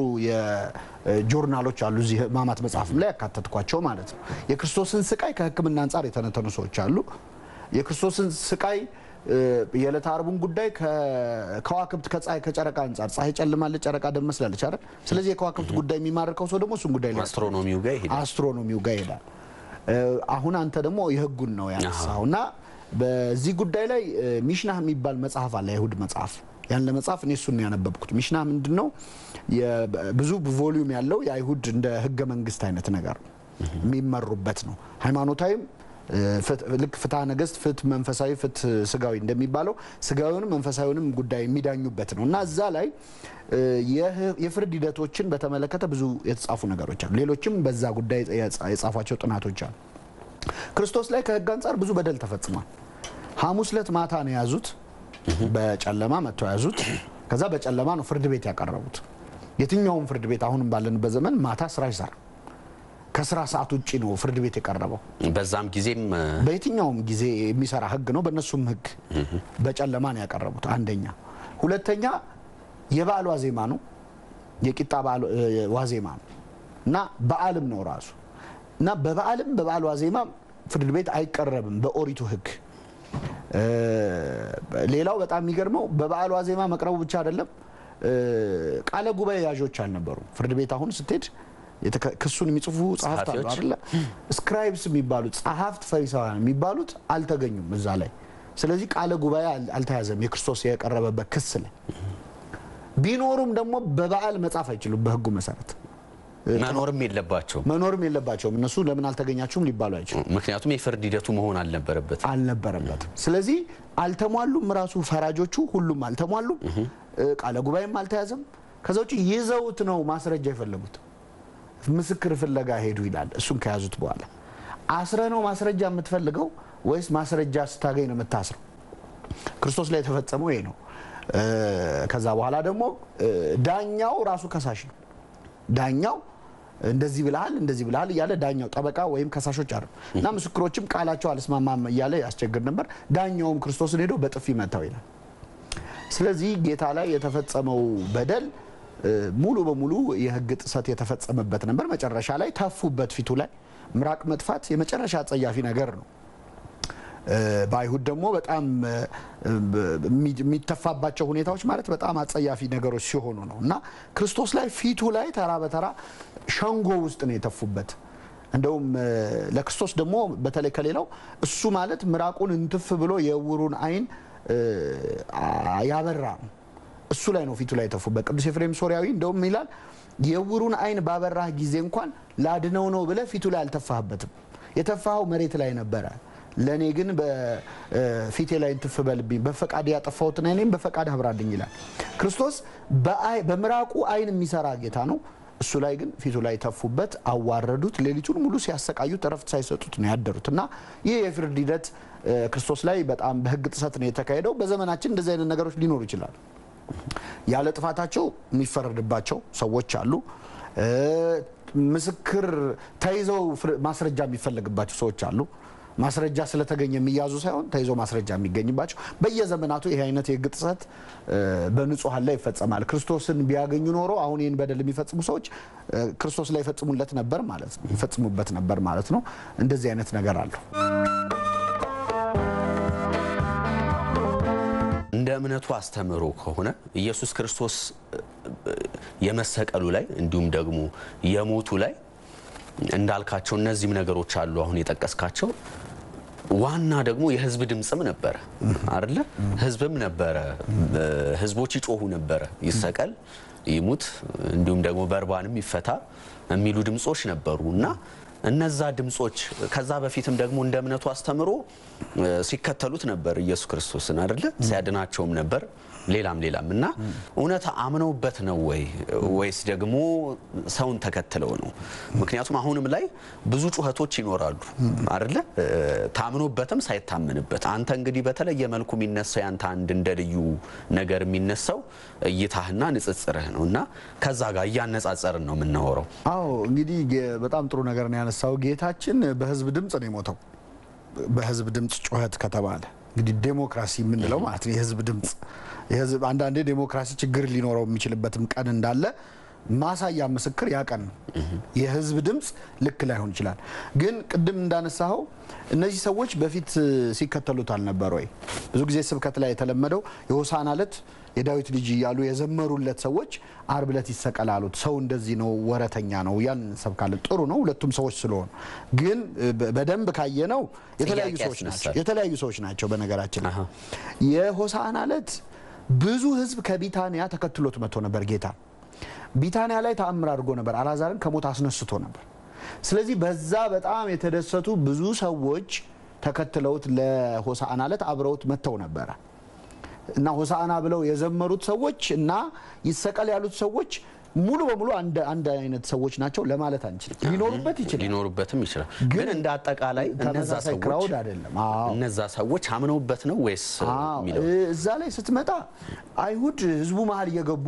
የጆርናሎች አሉ እዚህ ሕማማት መጽሐፍም ላይ ያካተትኳቸው ማለት ነው። የክርስቶስን ስቃይ ከሕክምና አንጻር የተነተኑ ሰዎች አሉ። የክርስቶስን ስቃይ እ፣ የዕለተ ዓርቡን ጉዳይ ከከዋክብት ከፀሐይ ከጨረቃ አንጻር ፀሐይ ጨልማለች፣ ጨረቃ ደም መስላለች አይደል? ስለዚህ የከዋክብት ጉዳይ የሚማርከው ሰው ደግሞ እሱን ጉዳይ ሊያስተውል አስትሮኖሚው ጋር ይሄዳል። አስትሮኖሚው ጋር ይሄዳል። እ፣ አሁን አንተ ደግሞ የህጉን ነው ያነሳው እና በዚህ ጉዳይ ላይ እ፣ ሚሽናህ የሚባል መጽሐፍ አለ፣ የይሁድ መጽሐፍ። ያን ለመጽሐፍ እኔ እሱን ነው ያነበብኩት። ሚሽናህ ምንድን ነው? የ- ብዙ ቮሊዩም ያለው የአይሁድ እንደ ህገ መንግስት አይነት ነገር የሚመሩበት ነው። ሃይማኖታዊም እ፣ ፍት- ልክ ፍትሐ ነገስት፣ ፍትህ መንፈሳዊ፣ ፍትህ ስጋዊ እንደሚባለው ስጋዊውንም መንፈሳዊውንም ጉዳይ የሚዳኙበት ነው እና እዛ ላይ እ፣ የህ- የፍርድ ሂደቶችን በተመለከተ ብዙ የተጻፉ ነገሮች አሉ። ሌሎችም በዛ ጉዳይ የጻ- የጻፏቸው ጥናቶች አሉ። ክርስቶስ ላይ ከህግ አንጻር ብዙ በደል ተፈጽሟል። ሐሙስ ዕለት ማታ ነው የያዙት፣ በጨለማ መጥተው ያዙት። ከዛ በጨለማ ነው ፍርድ ቤት ያቀረቡት። የትኛውም ፍርድ ቤት አሁንም ባለንበት ዘመን ማታ ስራ ይሰራ ከስራ ሰዓት ውጭ ነው ፍርድ ቤት የቀረበው። በዛም ጊዜም እ፣ በየትኛውም ጊዜ የሚሰራ ህግ ነው። በእነሱም ህግ በጨለማ ነው ያቀረቡት። አንደኛ። ሁለተኛ የበዓል ዋዜማ ነው፣ የቂጣ በዓል እ፣ ዋዜማ ነው እና በዓልም ነው ራሱ እና በበዓልም በበዓል ዋዜማ ፍርድ ቤት አይቀረብም በኦሪቱ ህግ። እ፣ ሌላው በጣም የሚገርመው በበዓል ዋዜማ መቅረቡ ብቻ አይደለም፣ እ፣ ቃለ ጉባኤ ያዦች አልነበሩም። ፍርድ ቤት አሁን ስትሄድ የተከ- ክሱን የሚጽፉ ጸሐፍት አሉ ጸሐፊዎች? አይደለ? ስክራይብስ የሚባሉት ጸሐፍት ፈሪሳውያን የሚባሉት አልተገኙም እዛ ላይ። ስለዚህ ቃለ ጉባኤ አል- አልተያዘም የክርስቶስ የቀረበበት ክስ ላይ። ቢኖሩም ደግሞ በበዓል መጻፍ አይችሉም በህጉ መሰረት መኖርም የለባቸውም። መኖርም የለባቸውም። እነሱ ለምን አልተገኛችሁም ሊባሉ አይችሉም ምክንያቱም የፍርድ ሂደቱ መሆን አልነበረበትም። አልነበረበትም። ስለዚህ አልተሟሉም። ራሱ ፈራጆቹ ሁሉም አልተሟሉም። እ፣ ቃለ ጉባኤም አልተያዘም። ከዛ ውጭ ይዘውት ነው ማስረጃ የፈለጉት። ምስክር ፍለጋ ሄዱ ይላል። እሱን ከያዙት በኋላ አስረ ነው ማስረጃ የምትፈልገው ወይስ ማስረጃ ስታገኝ ነው የምታስረው? ክርስቶስ ላይ የተፈጸመው ይሄ ነው። እ፣ ከዛ በኋላ ደግሞ እ፣ ዳኛው ራሱ ከሳሽ ነው። ዳኛው እንደዚህ ብልሃል እንደዚህ ብልሃል እያለ ዳኛው ጠበቃ ወይም ከሳሾች አሉ እና ምስክሮችም ቃላቸው አልስማማም እያለ ያስቸግር ነበር። ዳኛውም ክርስቶስን ሄዶ በጥፊ መታው ይላል። ስለዚህ ጌታ ላይ የተፈጸመው በደል እ፣ ሙሉ በሙሉ የሕግ ጥሰት የተፈጸመበት ነበር። መጨረሻ ላይ ተፉበት ፊቱ ላይ ምራቅ መጥፋት የመጨረሻ አጸያፊ ነገር ነው። እ፣ በአይሁድ ደግሞ በጣም እ፣ የሚ- የሚተፋባቸው ሁኔታዎች ማለት በጣም አጸያፊ ነገሮች ሲሆኑ ነው እና ክርስቶስ ላይ ፊቱ ላይ ተራ በተራ ሸንጎ ውስጥ ነው የተፉበት። እንደውም እ፣ ለክርስቶስ ደግሞ በተለይ ከሌላው እሱ ማለት ምራቁን እንትፍ ብሎ የዕውሩን ዓይን እ፣ አ- ያበራ ነው። እሱ ላይ ነው ፊቱ ላይ የተፉበት። ቅዱስ ኤፍሬም ሶሪያዊ እንደውም ይላል የዕውሩን ዓይን ባበራህ ጊዜ እንኳን ላድነው ነው ብለህ ፊቱ ላይ አልተፋህበትም። የተፋኸው መሬት ላይ ነበረ። ለእኔ ግን በፊቴ ላይ እንትፍ በልብኝ በፈቃድ ያጠፋሁትን ዓይኔም በፈቃድ አብራልኝ ይላል። ክርስቶስ በአይ- በምራቁ ዓይን የሚሰራ ጌታ ነው። እሱ ላይ ግን ፊቱ ላይ ተፉበት፣ አዋረዱት። ሌሊቱን ሙሉ ሲያሰቃዩት እረፍት ሳይሰጡት ነው ያደሩት እና ይህ የፍርድ ሂደት እ፣ ክርስቶስ ላይ በጣም በሕግ ጥሰት ነው የተካሄደው። በዘመናችን እንደዚህ አይነት ነገሮች ሊኖሩ ይችላሉ። ያለ ጥፋታቸው የሚፈረድባቸው ሰዎች አሉ። እ፣ ምስክር ተይዘው ፍር- ማስረጃ የሚፈለግባቸው ሰዎች አሉ። ማስረጃ ስለተገኘ የሚያዙ ሳይሆን ተይዞ ማስረጃ የሚገኝባቸው በየዘመናቱ ይህ አይነት የሕግ ጥሰት እ፣ በንጹሐን ላይ ይፈጸማል። ክርስቶስን ቢያገኙ ኖሮ አሁን ይህን በደል የሚፈጽሙ ሰዎች እ፣ ክርስቶስ ላይ ይፈጽሙለት ነበር ማለት ነው፣ ይፈጽሙበት ነበር ማለት ነው። እንደዚህ አይነት ነገር አለው። እንደ እምነቱ አስተምህሮ ከሆነ ኢየሱስ ክርስቶስ እ፣ የመሰቀሉ ላይ እንዲሁም ደግሞ የሞቱ ላይ እንዳልካቸው እነዚህም ነገሮች አሉ አሁን የጠቀስካቸው። ዋና ደግሞ የህዝብ ድምፅም ነበረ አይደለ? ህዝብም ነበረ። እ፣ ህዝቦች ይጮሁ ነበረ፣ ይሰቀል፣ ይሙት፣ እንዲሁም ደግሞ በርባንም ይፈታ የሚሉ ድምፆች ነበሩ እና እነዛ ድምጾች ከዛ በፊትም ደግሞ እንደ እምነቱ አስተምሮ እ፣ ሲከተሉት ነበር ኢየሱስ ክርስቶስን አይደለ? ሲያድናቸውም ነበር ሌላም ሌላም እና እውነት አምነውበት ነው ወይ ወይስ ደግሞ ሰውን ተከትለው ነው? ምክንያቱም አሁንም ላይ ብዙ ጩኸቶች ይኖራሉ አይደለ? እ፣ ታምኖበትም ሳይታመንበት አንተ እንግዲህ በተለየ መልኩ የሚነሳው ያንተ አንድ እንደ ልዩ ነገር የሚነሳው እይታህና ንጽጽርህ ነው እና ከዛ ጋር እያነጻጸርን ነው የምናወራው። አዎ እንግዲህ ጌ- በጣም ጥሩ ነገር ነው ያነሳው። ጌታችን በህዝብ ድምፅ ነው የሞተው። በህዝብ ድምፅ ጩኸት ከተባለ እንግዲህ ዴሞክራሲ የምንለው ማለት ነው የህዝብ ድምፅ የህዝብ አንዳንዴ ዴሞክራሲ ችግር ሊኖረው የሚችልበትም ቀን እንዳለ ማሳያ ምስክር ያ ቀን ነው። የህዝብ ድምፅ ልክ ላይሆን ይችላል። ግን ቅድም እንዳነሳኸው እነዚህ ሰዎች በፊት ሲከተሉት አልነበር ወይ? ብዙ ጊዜ ስብከት ላይ የተለመደው የሆሳዕና ዕለት የዳዊት ልጅ እያሉ የዘመሩለት ሰዎች አርብ ዕለት ይሰቀላሉት። ሰው እንደዚህ ነው፣ ወረተኛ ነው ያን እንሰብካለን። ጥሩ ነው ሁለቱም ሰዎች ስለሆኑ። ግን በ- በደንብ ካየነው የተለያዩ ጥያቄ ሰዎች ናቸው ያስነሳል። የተለያዩ ሰዎች ናቸው። በነገራችን ላይ አሃ። የሆሳዕና ዕለት ብዙ ህዝብ ከቢታንያ ተከትሎት መጥቶ ነበር ጌታ ቢታንያ ላይ ተአምር አድርጎ ነበር። አልዓዛርን ከሞት አስነስቶ ነበር። ስለዚህ በዛ በጣም የተደሰቱ ብዙ ሰዎች ተከትለውት ለሆሳዕና ዕለት አብረውት መጥተው ነበረ እና ሆሳዕና ብለው የዘመሩት ሰዎች እና ይሰቀል ያሉት ሰዎች ሙሉ በሙሉ አንድ አንድ አይነት ሰዎች ናቸው ለማለት አንችልም። ሊኖሩበት ይችላል። ሊኖሩበትም ይችላል። ግን ግን እንደ አጠቃላይ እነዛ ተመሳሳይ ሰዎች ክራውድ አይደለም። አዎ እነዛ ሰዎች አምነውበት ነው ወይስ አዎ፣ የሚለው እዛ ላይ ስትመጣ አይሁድ ህዝቡ መሀል እየገቡ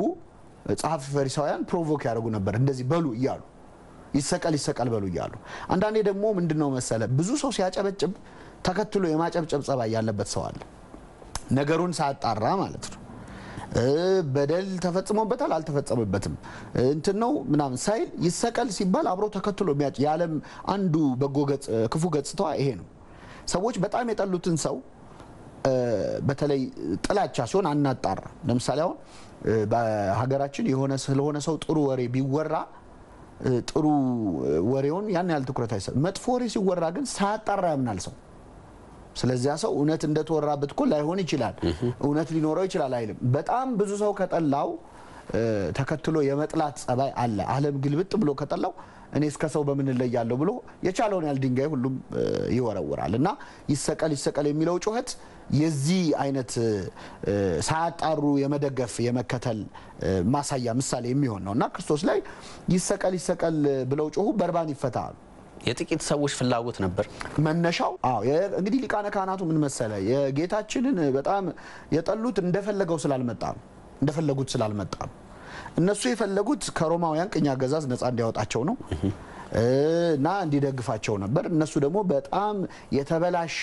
ጸሐፊ ፈሪሳውያን ፕሮቮክ ያደርጉ ነበር እንደዚህ በሉ እያሉ ይሰቀል ይሰቀል በሉ እያሉ። አንዳንዴ ደግሞ ምንድን ነው መሰለ ብዙ ሰው ሲያጨበጭብ ተከትሎ የማጨብጨብ ጸባይ ያለበት ሰው አለ። ነገሩን ሳያጣራ ማለት ነው። እ፣ በደል ተፈጽሞበታል አልተፈጸመበትም እንትን ነው ምናምን ሳይል ይሰቀል ሲባል አብሮ ተከትሎ የሚያጭ የዓለም አንዱ በጎ ገጽ ክፉ ገጽታዋ ይሄ ነው። ሰዎች በጣም የጠሉትን ሰው እ፣ በተለይ ጥላቻ ሲሆን አናጣራ። ለምሳሌ አሁን እ፣ በሀገራችን የሆነ ስለሆነ ሰው ጥሩ ወሬ ቢወራ እ፣ ጥሩ እ፣ ወሬውን ያን ያህል ትኩረት አይሰጥ። መጥፎ ወሬ ሲወራ ግን ሳያጣራ ያምናል ሰው። ስለዚያ ሰው እውነት እንደተወራበት እኮ ላይሆን ይችላል፣ እውነት ሊኖረው ይችላል አይልም። በጣም ብዙ ሰው ከጠላው እ፣ ተከትሎ የመጥላት ጸባይ አለ። ዓለም ግልብጥ ብሎ ከጠላው እኔ እስከ ሰው በምን እለያለሁ ብሎ የቻለውን ያህል ድንጋይ ሁሉም እ፣ ይወረውራል። እና ይሰቀል ይሰቀል የሚለው ጩኸት የዚህ አይነት እ፣ ሳያጣሩ የመደገፍ የመከተል እ፣ ማሳያ ምሳሌ የሚሆን ነው እና ክርስቶስ ላይ ይሰቀል ይሰቀል ብለው ጮሁ፣ በርባን ይፈታሉ። የጥቂት ሰዎች ፍላጎት ነበር? መነሻው አዎ የ- እንግዲህ ሊቃነ ካህናቱ ምን መሰለ የጌታችንን በጣም የጠሉት እንደፈለገው ስላልመጣ ነው እንደፈለጉት ስላልመጣ ነው እነሱ የፈለጉት ከሮማውያን ቅኝ አገዛዝ ነፃ እንዲያወጣቸው ነው እ፣ እና እንዲደግፋቸው ነበር እነሱ ደግሞ በጣም የተበላሸ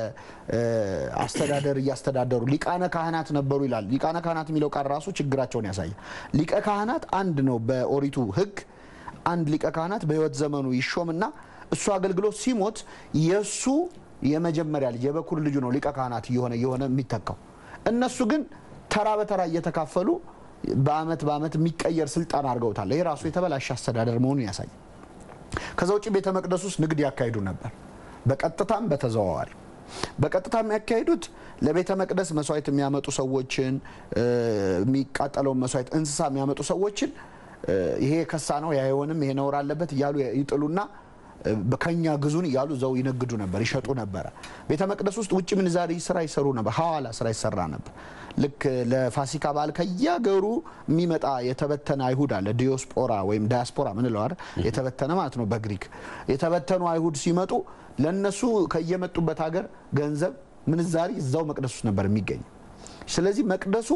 እ፣ አስተዳደር እያስተዳደሩ ሊቃነ ካህናት ነበሩ ይላል ሊቃነ ካህናት የሚለው ቃል ራሱ ችግራቸውን ያሳያል ሊቀ ካህናት አንድ ነው በኦሪቱ ህግ አንድ ሊቀ ካህናት በህይወት ዘመኑ ይሾምና እሱ አገልግሎት ሲሞት የእሱ የመጀመሪያ ልጅ የበኩር ልጁ ነው ሊቀ ካህናት እየሆነ እየሆነ የሚተካው። እነሱ ግን ተራ በተራ እየተካፈሉ በአመት በአመት የሚቀየር ስልጣን አድርገውታል። ይህ ራሱ የተበላሸ አስተዳደር መሆኑን ያሳያል። ከዛ ውጭ ቤተ መቅደስ ውስጥ ንግድ ያካሂዱ ነበር፣ በቀጥታም በተዘዋዋሪ። በቀጥታ የሚያካሂዱት ለቤተ መቅደስ መስዋዕት የሚያመጡ ሰዎችን እ፣ የሚቃጠለውን መስዋዕት እንስሳ የሚያመጡ ሰዎችን እ፣ ይሄ ከሳ ነው ይሄ አይሆንም ይሄ ነውር አለበት እያሉ ይጥሉና እ፣ ከኛ ግዙን እያሉ ዘው ይነግዱ ነበር፣ ይሸጡ ነበረ። ቤተ መቅደስ ውስጥ ውጭ ምንዛሪ ስራ ይሰሩ ነበር፣ ሐዋላ ስራ ይሰራ ነበር። ልክ ለፋሲካ በዓል ከየሀገሩ የሚመጣ የተበተነ አይሁድ አለ፣ ዲዮስፖራ ወይም ዳያስፖራ ምንለው አይደል? የተበተነ ማለት ነው በግሪክ የተበተኑ አይሁድ ሲመጡ ለነሱ ከየመጡበት ሀገር ገንዘብ ምንዛሪ እዛው መቅደስ ውስጥ ነበር የሚገኝ። ስለዚህ መቅደሱ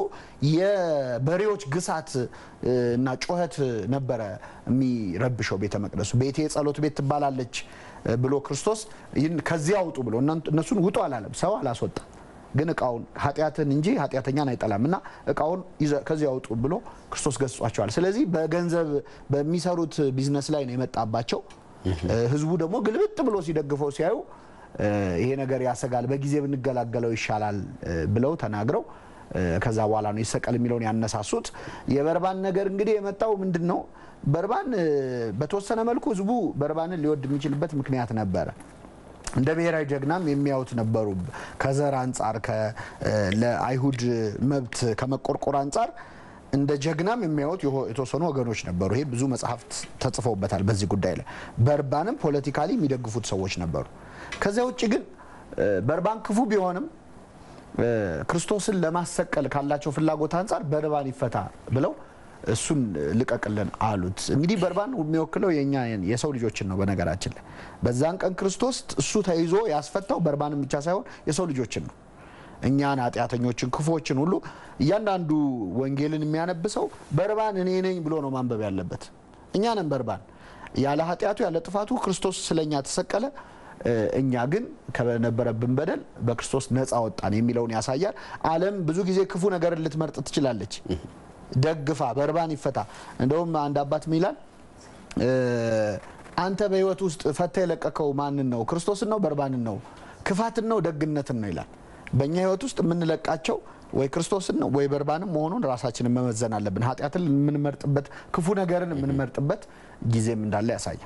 የበሬዎች ግሳት እ፣ እና ጩኸት ነበረ የሚረብሸው ቤተ መቅደሱ። ቤቴ የጸሎት ቤት ትባላለች እ፣ ብሎ ክርስቶስ ይህን ከዚያ አውጡ ብሎ እናንተ- እነሱን ውጡ አላለም። ሰው አላስወጣም፣ ግን እቃውን ኃጢአትን እንጂ ኃጢአተኛን አይጠላም እና እቃውን ይዘ- ከዚያ አውጡ ብሎ ክርስቶስ ገስጿቸዋል። ስለዚህ በገንዘብ በሚሰሩት ቢዝነስ ላይ ነው የመጣባቸው። እ፣ ህዝቡ ደግሞ ግልብጥ ብሎ ሲደግፈው ሲያዩ እ፣ ይሄ ነገር ያሰጋል፣ በጊዜ ብንገላገለው ይሻላል እ፣ ብለው ተናግረው እ፣ ከዛ በኋላ ነው ይሰቀል የሚለውን ያነሳሱት። የበርባን ነገር እንግዲህ የመጣው ምንድን ነው? በርባን እ፣ በተወሰነ መልኩ ህዝቡ በርባንን ሊወድ የሚችልበት ምክንያት ነበረ። እንደ ብሔራዊ ጀግናም የሚያዩት ነበሩ። ከዘር አንጻር ከ- እ፣ ለአይሁድ መብት ከመቆርቆር አንጻር እንደ ጀግናም የሚያዩት የሆ- የተወሰኑ ወገኖች ነበሩ። ይሄ ብዙ መጽሐፍት ተጽፈውበታል በዚህ ጉዳይ ላይ። በርባንም ፖለቲካሊ የሚደግፉት ሰዎች ነበሩ። ከዚያ ውጭ ግን እ፣ በርባን ክፉ ቢሆንም እ፣ ክርስቶስን ለማሰቀል ካላቸው ፍላጎት አንጻር በርባን ይፈታ ብለው እሱን ልቀቅልን አሉት። እንግዲህ በርባን የሚወክለው የኛ የሰው ልጆችን ነው። በነገራችን ላይ በዛን ቀን ክርስቶስ እሱ ተይዞ ያስፈታው በርባንን ብቻ ሳይሆን የሰው ልጆችን ነው። እኛን ኃጢአተኞችን፣ ክፉዎችን ሁሉ እያንዳንዱ ወንጌልን የሚያነብሰው በርባን እኔ ነኝ ብሎ ነው ማንበብ ያለበት። እኛ ነን በርባን። ያለ ኃጢአቱ ያለ ጥፋቱ ክርስቶስ ስለኛ ተሰቀለ። እ፣ እኛ ግን ከነበረብን በደል በክርስቶስ ነፃ ወጣን የሚለውን ያሳያል። ዓለም ብዙ ጊዜ ክፉ ነገርን ልትመርጥ ትችላለች። ደግፋ በርባን ይፈታ። እንደውም አንድ አባት ምን ይላል? እ፣ አንተ በህይወት ውስጥ ፈታ የለቀቀው ማንን ነው? ክርስቶስን ነው? በርባንን ነው? ክፋትን ነው? ደግነትን ነው ይላል። በእኛ ህይወት ውስጥ የምንለቃቸው ወይ ክርስቶስን ነው ወይ በርባንን መሆኑን ራሳችንን መመዘን አለብን። ኃጢአትን የምንመርጥበት ክፉ ነገርን የምንመርጥበት ጊዜም እንዳለ ያሳያል።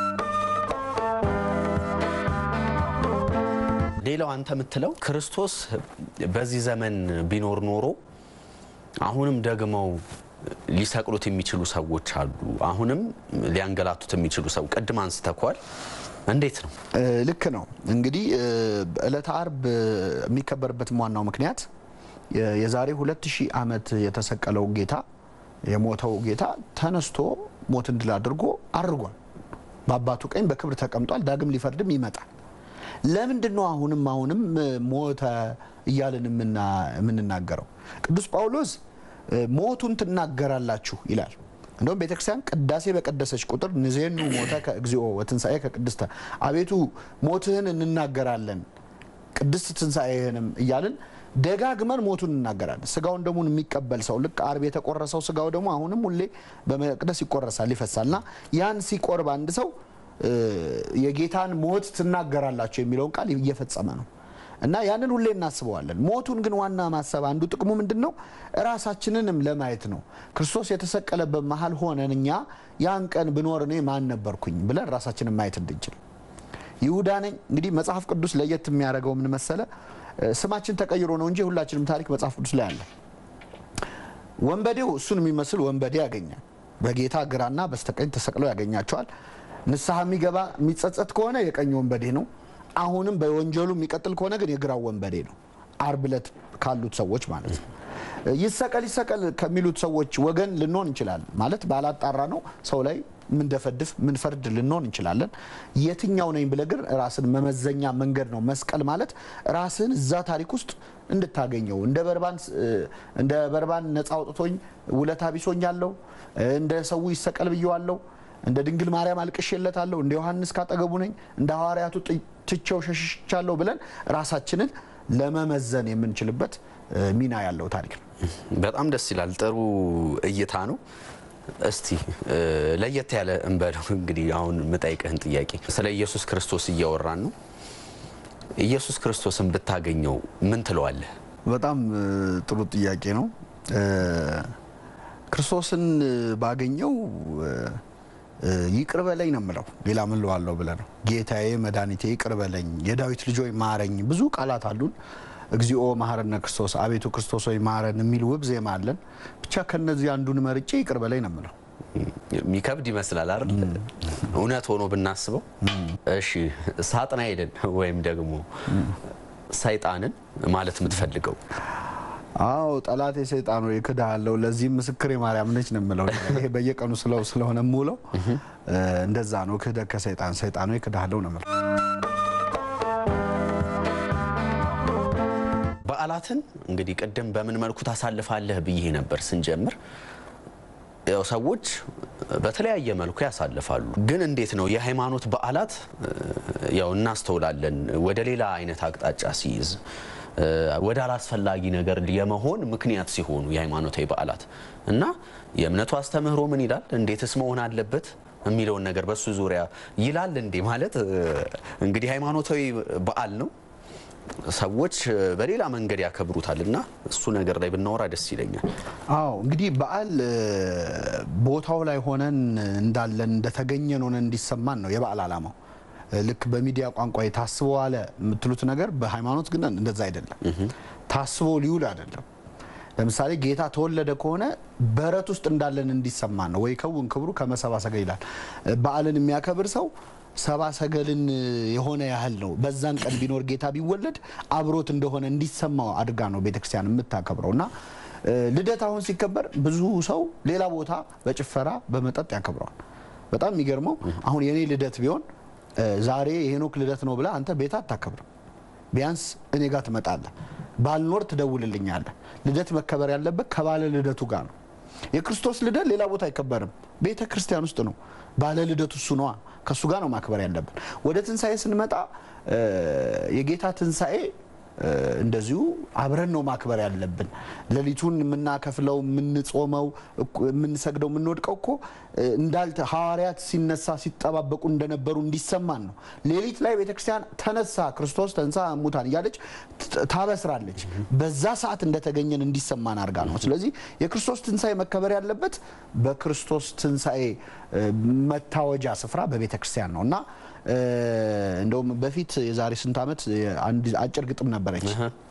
ሌላው አንተ የምትለው ክርስቶስ በዚህ ዘመን ቢኖር ኖሮ አሁንም ደግመው ሊሰቅሉት የሚችሉ ሰዎች አሉ። አሁንም ሊያንገላቱት የሚችሉ ሰው ቅድም አንስተኳል። እንዴት ነው? እ፣ ልክ ነው። እንግዲህ እ፣ ዕለተ አርብ እ፣ የሚከበርበትም ዋናው ምክንያት የ- የዛሬ ሁለት ሺህ ዓመት የተሰቀለው ጌታ የሞተው ጌታ ተነስቶ ሞትን ድል አድርጎ አድርጓል። በአባቱ ቀኝ በክብር ተቀምጧል። ዳግም ሊፈርድም ይመጣል። ለምንድን ነው አሁንም አሁንም እ፣ ሞተ እያልን የምና- የምንናገረው? ቅዱስ ጳውሎስ እ፣ ሞቱን ትናገራላችሁ ይላል። እንደውም ቤተክርስቲያን ቅዳሴ በቀደሰች ቁጥር ንዜኑ ሞተ ከእግዚኦ ወትንሣኤ ከቅድስተ አቤቱ ሞትህን እንናገራለን ቅድስት ትንሣኤህንም እያልን ደጋግመን ሞቱን እናገራለን። ስጋውን ደሙን የሚቀበል ሰው ልክ አርብ የተቆረሰው ስጋው ደግሞ አሁንም ሁሌ በመቅደስ ይቆረሳል፣ ይፈሳል እና ያን ሲቆርብ አንድ ሰው እ፣ የጌታን ሞት ትናገራላችሁ የሚለውን ቃል እየፈጸመ ነው እና ያንን ሁሌ እናስበዋለን። ሞቱን ግን ዋና ማሰብ አንዱ ጥቅሙ ምንድን ነው? ራሳችንንም ለማየት ነው። ክርስቶስ የተሰቀለበት መሀል ሆነን እኛ ያን ቀን ብኖር እኔ ማን ነበርኩኝ ብለን ራሳችንን ማየት እንድንችል ይሁዳ ነኝ። እንግዲህ መጽሐፍ ቅዱስ ለየት የሚያደርገው ምን መሰለ? እ፣ ስማችን ተቀይሮ ነው እንጂ ሁላችንም ታሪክ መጽሐፍ ቅዱስ ላይ አለ። ወንበዴው እሱን የሚመስል ወንበዴ ያገኛል። በጌታ ግራና በስተቀኝ ተሰቅለው ያገኛቸዋል። ንስሐ የሚገባ የሚጸጸት ከሆነ የቀኝ ወንበዴ ነው። አሁንም በወንጀሉ የሚቀጥል ከሆነ ግን የግራው ወንበዴ ነው። አርብ ዕለት ካሉት ሰዎች ማለት ነው። ይሰቀል ይሰቀል ከሚሉት ሰዎች ወገን ልንሆን እንችላለን። ማለት ባላጣራ ነው ሰው ላይ ምንደፈድፍ ምንፈርድ ልንሆን እንችላለን። የትኛው ነኝ ብለህ ግን ራስን መመዘኛ መንገድ ነው። መስቀል ማለት ራስን እዛ ታሪክ ውስጥ እንድታገኘው እንደ በርባን እንደ በርባን ነፃ አውጥቶኝ ውለታ ቢሶኛለሁ፣ እንደ ሰው ይሰቀል ብየዋለሁ፣ እንደ ድንግል ማርያም አልቅሼለታለሁ፣ እንደ ዮሐንስ ካጠገቡ ነኝ፣ እንደ ሐዋርያቱ ትቼው ሸሽቻለሁ ብለን ራሳችንን ለመመዘን የምንችልበት ሚና ያለው ታሪክ ነው። በጣም ደስ ይላል። ጥሩ እይታ ነው። እስቲ ለየት ያለ እንበለው እንግዲህ አሁን የምጠይቅህን ጥያቄ ስለ ኢየሱስ ክርስቶስ እያወራን ነው። ኢየሱስ ክርስቶስን ብታገኘው ምን ትለዋለህ? በጣም ጥሩ ጥያቄ ነው። ክርስቶስን ባገኘው ይቅር በለኝ ነው የምለው። ሌላ ምን ልዋለው ብለህ ነው? ጌታዬ መድኃኒቴ ይቅር በለኝ፣ የዳዊት ልጅ ሆይ ማረኝ። ብዙ ቃላት አሉን። እግዚኦ መሐረነ ክርስቶስ፣ አቤቱ ክርስቶስ ሆይ ማረን የሚል ውብ ዜማ አለን። ብቻ ከነዚህ አንዱን መርጬ ይቅር በለኝ ነው የምለው። የሚከብድ ይመስላል አይደል? እውነት ሆኖ ብናስበው። እሺ ሳጥናኤልን ወይም ደግሞ ሰይጣንን ማለት የምትፈልገው አዎ ጠላቴ ሰይጣን ሆይ እክድሃለሁ፣ ለዚህም ምስክር ማርያም ነች ነው የምለው። ይሄ በየቀኑ ስለው ስለሆነ የምውለው እንደዛ ነው። ክህደት ከሰይጣን ሰይጣን ሆይ እክድሃለሁ ነው የምለው። በዓላትን እንግዲህ ቅድም በምን መልኩ ታሳልፋለህ ብዬ ነበር ስንጀምር። ያው ሰዎች በተለያየ መልኩ ያሳልፋሉ። ግን እንዴት ነው የሃይማኖት በዓላት ያው እናስተውላለን ወደ ሌላ አይነት አቅጣጫ ሲይዝ ወደ አላስፈላጊ ነገር የመሆን ምክንያት ሲሆኑ የሃይማኖታዊ በዓላት እና የእምነቱ አስተምህሮ ምን ይላል፣ እንዴትስ መሆን አለበት የሚለውን ነገር በሱ ዙሪያ ይላል እንዴ ማለት እንግዲህ ሃይማኖታዊ በዓል ነው ሰዎች በሌላ መንገድ ያከብሩታል እና እሱ ነገር ላይ ብናወራ ደስ ይለኛል። አዎ እንግዲህ በዓል ቦታው ላይ ሆነን እንዳለን እንደተገኘን ሆነን እንዲሰማን ነው የበዓል ዓላማው። ልክ በሚዲያ ቋንቋ ታስቦ ዋለ የምትሉት ነገር በሃይማኖት ግን እንደዛ አይደለም። ታስቦ ሊውል አይደለም። ለምሳሌ ጌታ ተወለደ ከሆነ በረት ውስጥ እንዳለን እንዲሰማን ነው። ወይ ከውን ክብሩ ከመሰባ ሰገል ይላል። በዓልን የሚያከብር ሰው ሰባ ሰገልን የሆነ ያህል ነው። በዛን ቀን ቢኖር ጌታ ቢወለድ አብሮት እንደሆነ እንዲሰማው አድርጋ ነው ቤተክርስቲያን የምታከብረው እና ልደት አሁን ሲከበር ብዙ ሰው ሌላ ቦታ በጭፈራ በመጠጥ ያከብረዋል። በጣም የሚገርመው አሁን የኔ ልደት ቢሆን ዛሬ የሄኖክ ልደት ነው ብለህ አንተ ቤት አታከብርም። ቢያንስ እኔ ጋር ትመጣለህ፣ ባልኖር ትደውልልኛለህ። ልደት መከበር ያለበት ከባለ ልደቱ ጋር ነው። የክርስቶስ ልደት ሌላ ቦታ አይከበርም፣ ቤተ ክርስቲያን ውስጥ ነው። ባለ ልደቱ እሱ ነዋ። ከእሱ ጋር ነው ማክበር ያለብን። ወደ ትንሣኤ ስንመጣ የጌታ ትንሣኤ እንደዚሁ አብረን ነው ማክበር ያለብን። ሌሊቱን የምናከፍለው የምንጾመው፣ የምንሰግደው፣ የምንወድቀው እኮ እንዳልተ ሐዋርያት ሲነሳ ሲጠባበቁ እንደነበሩ እንዲሰማን ነው። ሌሊት ላይ ቤተክርስቲያን ተነሳ ክርስቶስ ተንሳ እሙታን እያለች ታበስራለች። በዛ ሰዓት እንደተገኘን እንዲሰማን አድርጋ ነው። ስለዚህ የክርስቶስ ትንሣኤ መከበር ያለበት በክርስቶስ ትንሣኤ መታወጃ ስፍራ በቤተ ክርስቲያን ነው እና እንደውም በፊት የዛሬ ስንት ዓመት አንድ አጭር ግጥም ነበረች።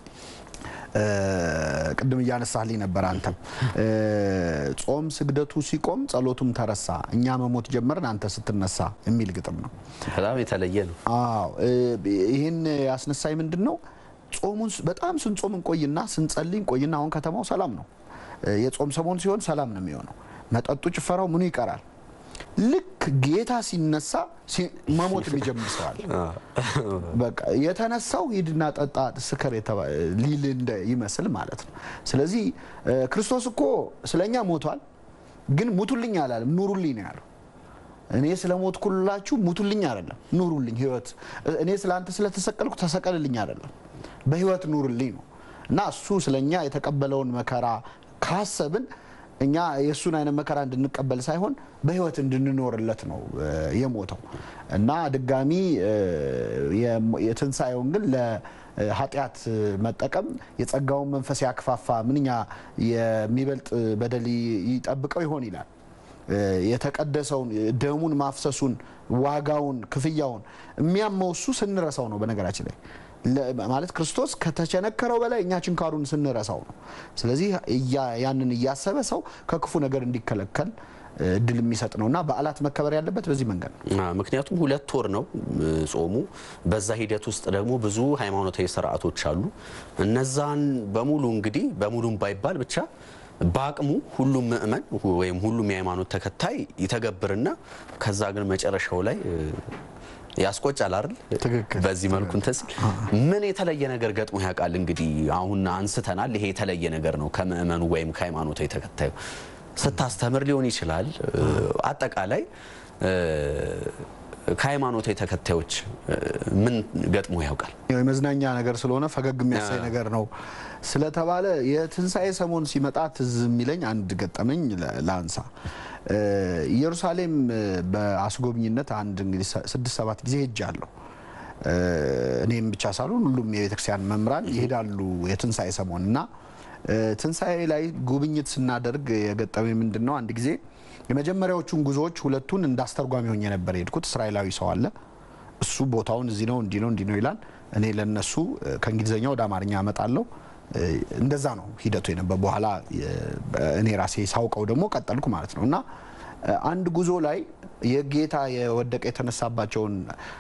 ቅድም እያነሳልኝ ነበር አንተም ጾም ስግደቱ ሲቆም ጸሎቱም ተረሳ እኛ መሞት ጀመርን አንተ ስትነሳ የሚል ግጥም ነው። በጣም የተለየ ነው። አዎ ይህን ያስነሳኝ ምንድን ነው? ጾሙን በጣም ስንጾም እንቆይና ስንጸልይ እንቆይና አሁን ከተማው ሰላም ነው። የጾም ሰሞን ሲሆን ሰላም ነው የሚሆነው። መጠጡ፣ ጭፈራው ምኑ ይቀራል። ልክ ጌታ ሲነሳ መሞት የሚጀምር ሰዋል። በቃ የተነሳው ሂድና ጠጣ ስከር ሊል እንደ ይመስል ማለት ነው። ስለዚህ ክርስቶስ እኮ ስለኛ ሞቷል፣ ግን ሙቱልኝ አላለም፣ ኑሩልኝ ነው ያለው። እኔ ስለ ሞትኩላችሁ ሙቱልኝ አይደለም፣ ኑሩልኝ ህይወት። እኔ ስለ አንተ ስለተሰቀልኩ ተሰቀልልኝ አይደለም፣ በህይወት ኑርልኝ ነው እና እሱ ስለኛ የተቀበለውን መከራ ካሰብን እኛ የእሱን አይነት መከራ እንድንቀበል ሳይሆን በህይወት እንድንኖርለት ነው የሞተው እና ድጋሚ የትንሣኤውን ግን ለኃጢአት መጠቀም የጸጋውን መንፈስ ያክፋፋ ምንኛ የሚበልጥ በደል ይጠብቀው ይሆን ይላል። የተቀደሰውን ደሙን ማፍሰሱን ዋጋውን ክፍያውን የሚያመው እሱ ስንረሳው ነው። በነገራችን ላይ ማለት ክርስቶስ ከተቸነከረው በላይ እኛ ችንካሩን ስንረሳው ነው። ስለዚህ ያንን እያሰበ ሰው ከክፉ ነገር እንዲከለከል እድል የሚሰጥ ነው እና በዓላት መከበር ያለበት በዚህ መንገድ ነው። ምክንያቱም ሁለት ወር ነው ጾሙ። በዛ ሂደት ውስጥ ደግሞ ብዙ ሃይማኖታዊ ስርዓቶች አሉ። እነዛን በሙሉ እንግዲህ በሙሉም ባይባል ብቻ በአቅሙ ሁሉም ምእመን ወይም ሁሉም የሃይማኖት ተከታይ ይተገብርና ከዛ ግን መጨረሻው ላይ ያስቆጫል አይደል? ትክክል። በዚህ መልኩ እንትን ሲል ምን የተለየ ነገር ገጥሞ ያውቃል? እንግዲህ አሁን አንስተናል። ይሄ የተለየ ነገር ነው ከምእመኑ ወይም ከሃይማኖታዊ ተከታዩ ስታስተምር ሊሆን ይችላል። አጠቃላይ ከሃይማኖታዊ ተከታዮች ምን ገጥሞ ያውቃል? ያው የመዝናኛ ነገር ስለሆነ ፈገግ የሚያሳይ ነገር ነው ስለተባለ የትንሣኤ ሰሞን ሲመጣ ትዝ የሚለኝ አንድ ገጠመኝ ላንሳ። ኢየሩሳሌም በአስጎብኝነት አንድ እንግዲህ ስድስት ሰባት ጊዜ ሄጃለሁ። እኔም ብቻ ሳልሆን ሁሉም የቤተክርስቲያን መምህራን ይሄዳሉ የትንሣኤ ሰሞን እና ትንሣኤ ላይ ጉብኝት ስናደርግ የገጠመኝ ምንድን ነው? አንድ ጊዜ የመጀመሪያዎቹን ጉዞዎች ሁለቱን እንዳስተርጓሚ ሆኜ ነበር የሄድኩት። እስራኤላዊ ሰው አለ። እሱ ቦታውን እዚህ ነው እንዲህ ነው እንዲህ ነው ይላል። እኔ ለነሱ ከእንግሊዝኛ ወደ አማርኛ አመጣለሁ። እንደዛ ነው ሂደቱ የነበር። በኋላ እኔ ራሴ ሳውቀው ደግሞ ቀጠልኩ ማለት ነው እና አንድ ጉዞ ላይ የጌታ የወደቀ የተነሳባቸውን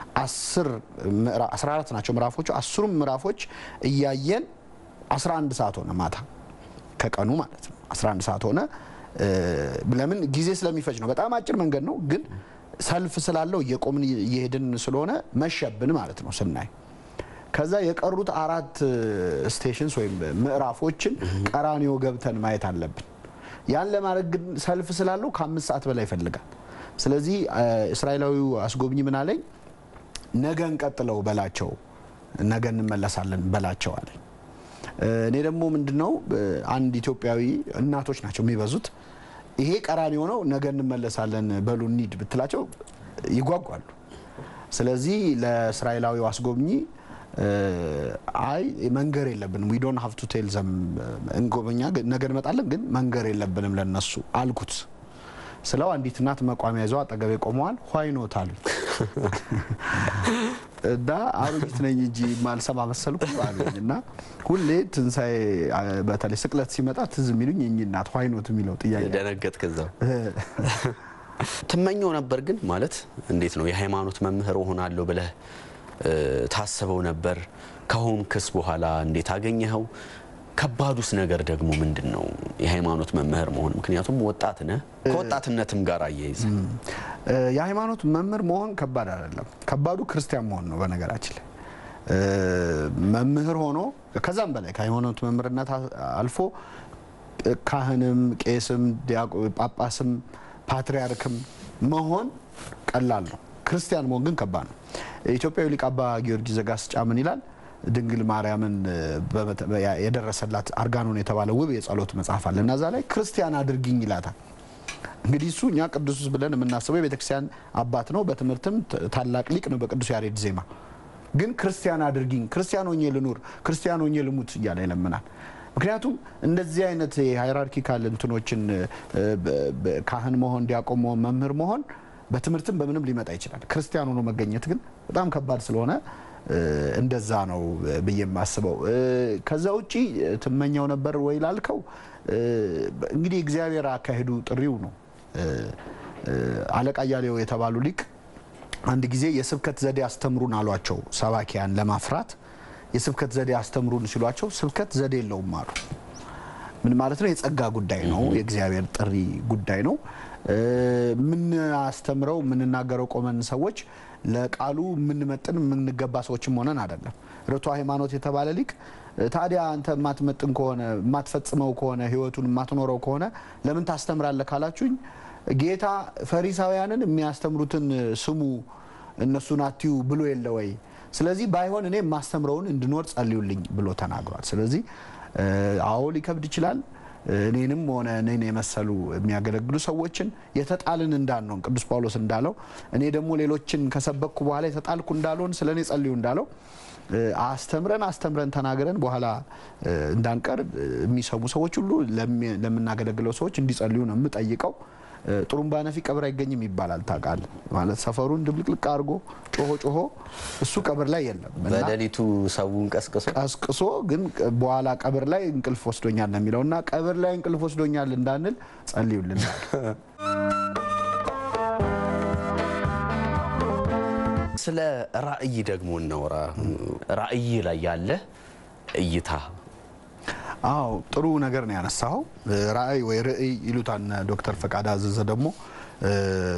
አስራ አራት ናቸው ምዕራፎቹ። አስሩም ምዕራፎች እያየን 11 ሰዓት ሆነ ማታ ከቀኑ ማለት ነው 11 ሰዓት ሆነ። ለምን ጊዜ ስለሚፈጅ ነው። በጣም አጭር መንገድ ነው፣ ግን ሰልፍ ስላለው እየቆምን እየሄድን ስለሆነ መሸብን ማለት ነው ስናይ ከዛ የቀሩት አራት ስቴሽንስ ወይም ምዕራፎችን ቀራኒዮ ገብተን ማየት አለብን። ያን ለማድረግ ግን ሰልፍ ስላለው ከአምስት ሰዓት በላይ ይፈልጋል። ስለዚህ እስራኤላዊው አስጎብኝ ምን አለኝ፣ ነገ እንቀጥለው በላቸው፣ ነገ እንመለሳለን በላቸው አለኝ። እኔ ደግሞ ምንድነው አንድ ኢትዮጵያዊ እናቶች ናቸው የሚበዙት፣ ይሄ ቀራኒዮ ነው፣ ነገ እንመለሳለን በሉ እንሂድ ብትላቸው ይጓጓሉ። ስለዚህ ለእስራኤላዊው አስጎብኚ አይ መንገር የለብንም ዊ ዶንት ሃቭ ቱ ቴል ዘም እንጎበኛ ነገ እንመጣለን ግን መንገር የለብንም ለነሱ አልኩት። ስለው አንዲት እናት መቋሚያ ይዘው አጠገቤ ቆመዋል። ኋይኖት አሉኝ እና አሮጊት ነኝ እንጂ ማልሰማ መሰልኩ አሉኝ እና ሁሌ ትንሣኤ በተለይ ስቅለት ሲመጣ ትዝ የሚሉኝ የእኚህ እናት ኋይኖት የሚለው ጥያቄ ደነገጥ ከዛው ትመኘው ነበር ግን ማለት እንዴት ነው የሃይማኖት መምህር እሆናለሁ ብለህ እ፣ ታስበው ነበር ከሆንክስ በኋላ እንዴት አገኘኸው ከባዱስ ነገር ደግሞ ምንድን ነው የሃይማኖት መምህር መሆን ምክንያቱም ወጣት ነህ ከወጣትነትም ጋር አያይዘ እ፣ የሃይማኖት መምህር መሆን ከባድ አይደለም። ከባዱ ክርስቲያን መሆን ነው። በነገራችን ላይ እ፣ መምህር ሆኖ ከዛም በላይ ከሃይማኖት መምህርነት አ- አልፎ እ፣ ካህንም፣ ቄስም፣ ዲያቆ- ጳጳስም፣ ፓትሪያርክም መሆን ቀላል ነው። ክርስቲያን መሆን ግን ከባድ ነው። ኢትዮጵያዊ ሊቅ አባ ጊዮርጊስ ዘጋስጫ ምን ይላል? ድንግል ማርያምን እ፣ በመተ- ያ- የደረሰላት አርጋኖን የተባለ ውብ የጸሎት መጽሐፍ አለ እና እዛ ላይ ክርስቲያን አድርጊኝ ይላታል። እንግዲህ እሱ እኛ ቅዱስ ብለን የምናስበው የቤተክርስቲያን አባት ነው። በትምህርትም ት- ታላቅ ሊቅ ነው። በቅዱስ ያሬድ ዜማ ግን ክርስቲያን አድርጊኝ፣ ክርስቲያን ሆኜ ልኑር፣ ክርስቲያን ሆኜ ልሙት እያለ ይለምናል። ምክንያቱም እንደዚህ አይነት የሃይራርኪካል እንትኖችን እ፣ በ- በ- ካህን መሆን፣ ዲያቆን መሆን፣ መምህር መሆን በትምህርትም በምንም ሊመጣ ይችላል። ክርስቲያን ሆኖ መገኘት ግን በጣም ከባድ ስለሆነ እ፣ እንደዛ ነው ብዬ የማስበው። እ፣ ከዛ ውጪ ትመኘው ነበር ወይ ላልከው እ፣ እንግዲህ እግዚአብሔር አካሄዱ ጥሪው ነው። እ፣ እ፣ አለቃ እያሌው የተባሉ ሊቅ አንድ ጊዜ የስብከት ዘዴ አስተምሩን አሏቸው። ሰባኪያን ለማፍራት የስብከት ዘዴ አስተምሩን ሲሏቸው ስብከት ዘዴ የለውም አሉ። ምን ማለት ነው? የጸጋ ጉዳይ ነው። የእግዚአብሔር ጥሪ ጉዳይ ነው። የምናስተምረው የምንናገረው ቆመን ሰዎች ለቃሉ የምንመጥን የምንገባ ሰዎችም ሆነን አይደለም። ርቱ ሃይማኖት የተባለ ሊቅ ታዲያ አንተ የማትመጥን ከሆነ የማትፈጽመው ከሆነ ህይወቱን የማትኖረው ከሆነ ለምን ታስተምራለህ ካላችሁኝ ጌታ ፈሪሳውያንን የሚያስተምሩትን ስሙ እነሱን አትዩ ብሎ የለ ወይ? ስለዚህ ባይሆን እኔ የማስተምረውን እንድኖር ጸልዩልኝ ብሎ ተናግሯል። ስለዚህ እ፣ አዎ ሊከብድ ይችላል። እኔንም ሆነ እኔን የመሰሉ የሚያገለግሉ ሰዎችን የተጣልን እንዳንሆን ቅዱስ ጳውሎስ እንዳለው እኔ ደግሞ ሌሎችን ከሰበኩ በኋላ የተጣልኩ እንዳልሆን ስለ እኔ ጸልዩ እንዳለው እ፣ አስተምረን አስተምረን ተናግረን በኋላ እ፣ እንዳንቀር እ፣ የሚሰሙ ሰዎች ሁሉ ለሚ- ለምናገለግለው ሰዎች እንዲጸልዩ ነው የምጠይቀው። እ፣ ጥሩምባ ነፊ ቀብር አይገኝም ይባላል ታውቃለህ። ማለት ሰፈሩን ድብልቅልቅ አድርጎ ጮሆ ጮሆ እሱ ቀብር ላይ የለም እና በሌሊቱ ሰውን ቀስቅሶ ቀስቅሶ ግን በኋላ ቀብር ላይ እንቅልፍ ወስዶኛል ነው የሚለው እና ቀብር ላይ እንቅልፍ ወስዶኛል እንዳንል ጸልዩልን። ስለ ራእይ ደግሞ እናውራ። ራእይ ላይ ያለ እይታ አዎ ጥሩ ነገር ነው ያነሳኸው። ራእይ ወይ ርዕይ ይሉታል እነ ዶክተር ፈቃድ አዘዘ ደግሞ እ፣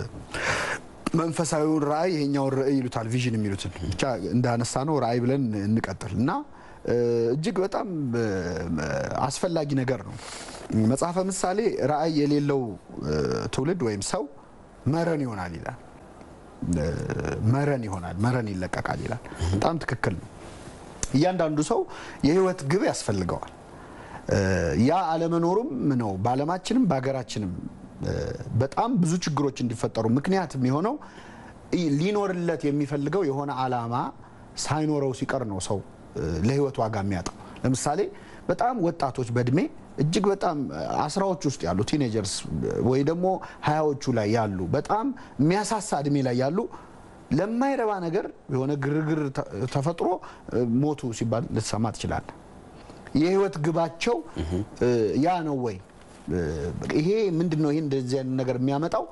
መንፈሳዊውን ራእይ ይሄኛውን ርዕይ ይሉታል ቪዥን የሚሉትን ብቻ እንዳነሳ ነው ራእይ ብለን እንቀጥል እና እ፣ እጅግ በጣም እ፣ አስፈላጊ ነገር ነው። መጽሐፈ ምሳሌ ራእይ የሌለው እ፣ ትውልድ ወይም ሰው መረን ይሆናል ይላል። እ፣ መረን ይሆናል፣ መረን ይለቀቃል ይላል። በጣም ትክክል ነው። እያንዳንዱ ሰው የህይወት ግብ ያስፈልገዋል። እ፣ ያ አለመኖሩም ነው በዓለማችንም በሀገራችንም እ፣ በጣም ብዙ ችግሮች እንዲፈጠሩ ምክንያት የሚሆነው ኢ- ሊኖርለት የሚፈልገው የሆነ አላማ ሳይኖረው ሲቀር ነው ሰው እ፣ ለህይወት ዋጋ የሚያጣው። ለምሳሌ በጣም ወጣቶች በእድሜ እጅግ በጣም አስራዎች ውስጥ ያሉ ቲኔጀርስ ወይ ደግሞ ሀያዎቹ ላይ ያሉ በጣም የሚያሳሳ እድሜ ላይ ያሉ ለማይረባ ነገር የሆነ ግርግር ተ- ተፈጥሮ እ፣ ሞቱ ሲባል ልትሰማ ትችላለህ። የህይወት ግባቸው እ፣ ያ ነው ወይ? እ፣ ይሄ ምንድን ነው? ይሄ እንደዚህ አይነት ነገር የሚያመጣው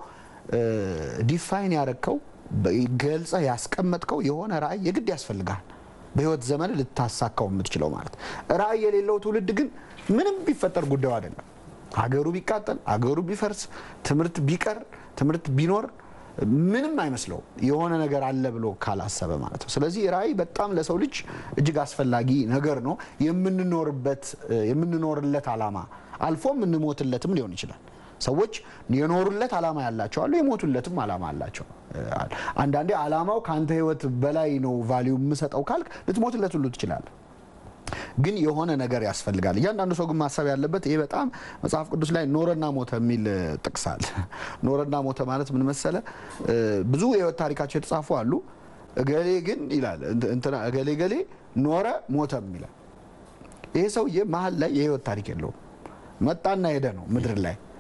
ዲፋይን ያረግከው ገልጸህ ያስቀመጥከው የሆነ ራዕይ የግድ ያስፈልጋል። በህይወት ዘመን ልታሳካው የምትችለው ማለት። ራዕይ የሌለው ትውልድ ግን ምንም ቢፈጠር ጉዳዩ አይደለም። ሀገሩ ቢቃጠል፣ ሀገሩ ቢፈርስ፣ ትምህርት ቢቀር፣ ትምህርት ቢኖር ምንም አይመስለው የሆነ ነገር አለ ብሎ ካላሰበ ማለት ነው። ስለዚህ ራዕይ በጣም ለሰው ልጅ እጅግ አስፈላጊ ነገር ነው። የምንኖርበት የምንኖርለት ዓላማ አልፎ የምንሞትለትም ሊሆን ይችላል። ሰዎች የኖሩለት ዓላማ ያላቸው አሉ፣ የሞቱለትም ዓላማ አላቸው። አንዳንዴ ዓላማው ከአንተ ህይወት በላይ ነው ቫሊዩ የምሰጠው ካልክ ልትሞትለት ሁሉ ትችላለህ። ግን የሆነ ነገር ያስፈልጋል። እያንዳንዱ ሰው ግን ማሰብ ያለበት ይሄ በጣም መጽሐፍ ቅዱስ ላይ ኖረና ሞተ የሚል ጥቅስ አለ። ኖረና ሞተ ማለት ምን መሰለ? ብዙ የህይወት ታሪካቸው የተጻፉ አሉ። እገሌ ግን ይላል እንትና እገሌ ገሌ ኖረ ሞተም ይላል። ይሄ ሰውዬ መሀል ላይ የህይወት ታሪክ የለውም። መጣና ሄደ ነው ምድር ላይ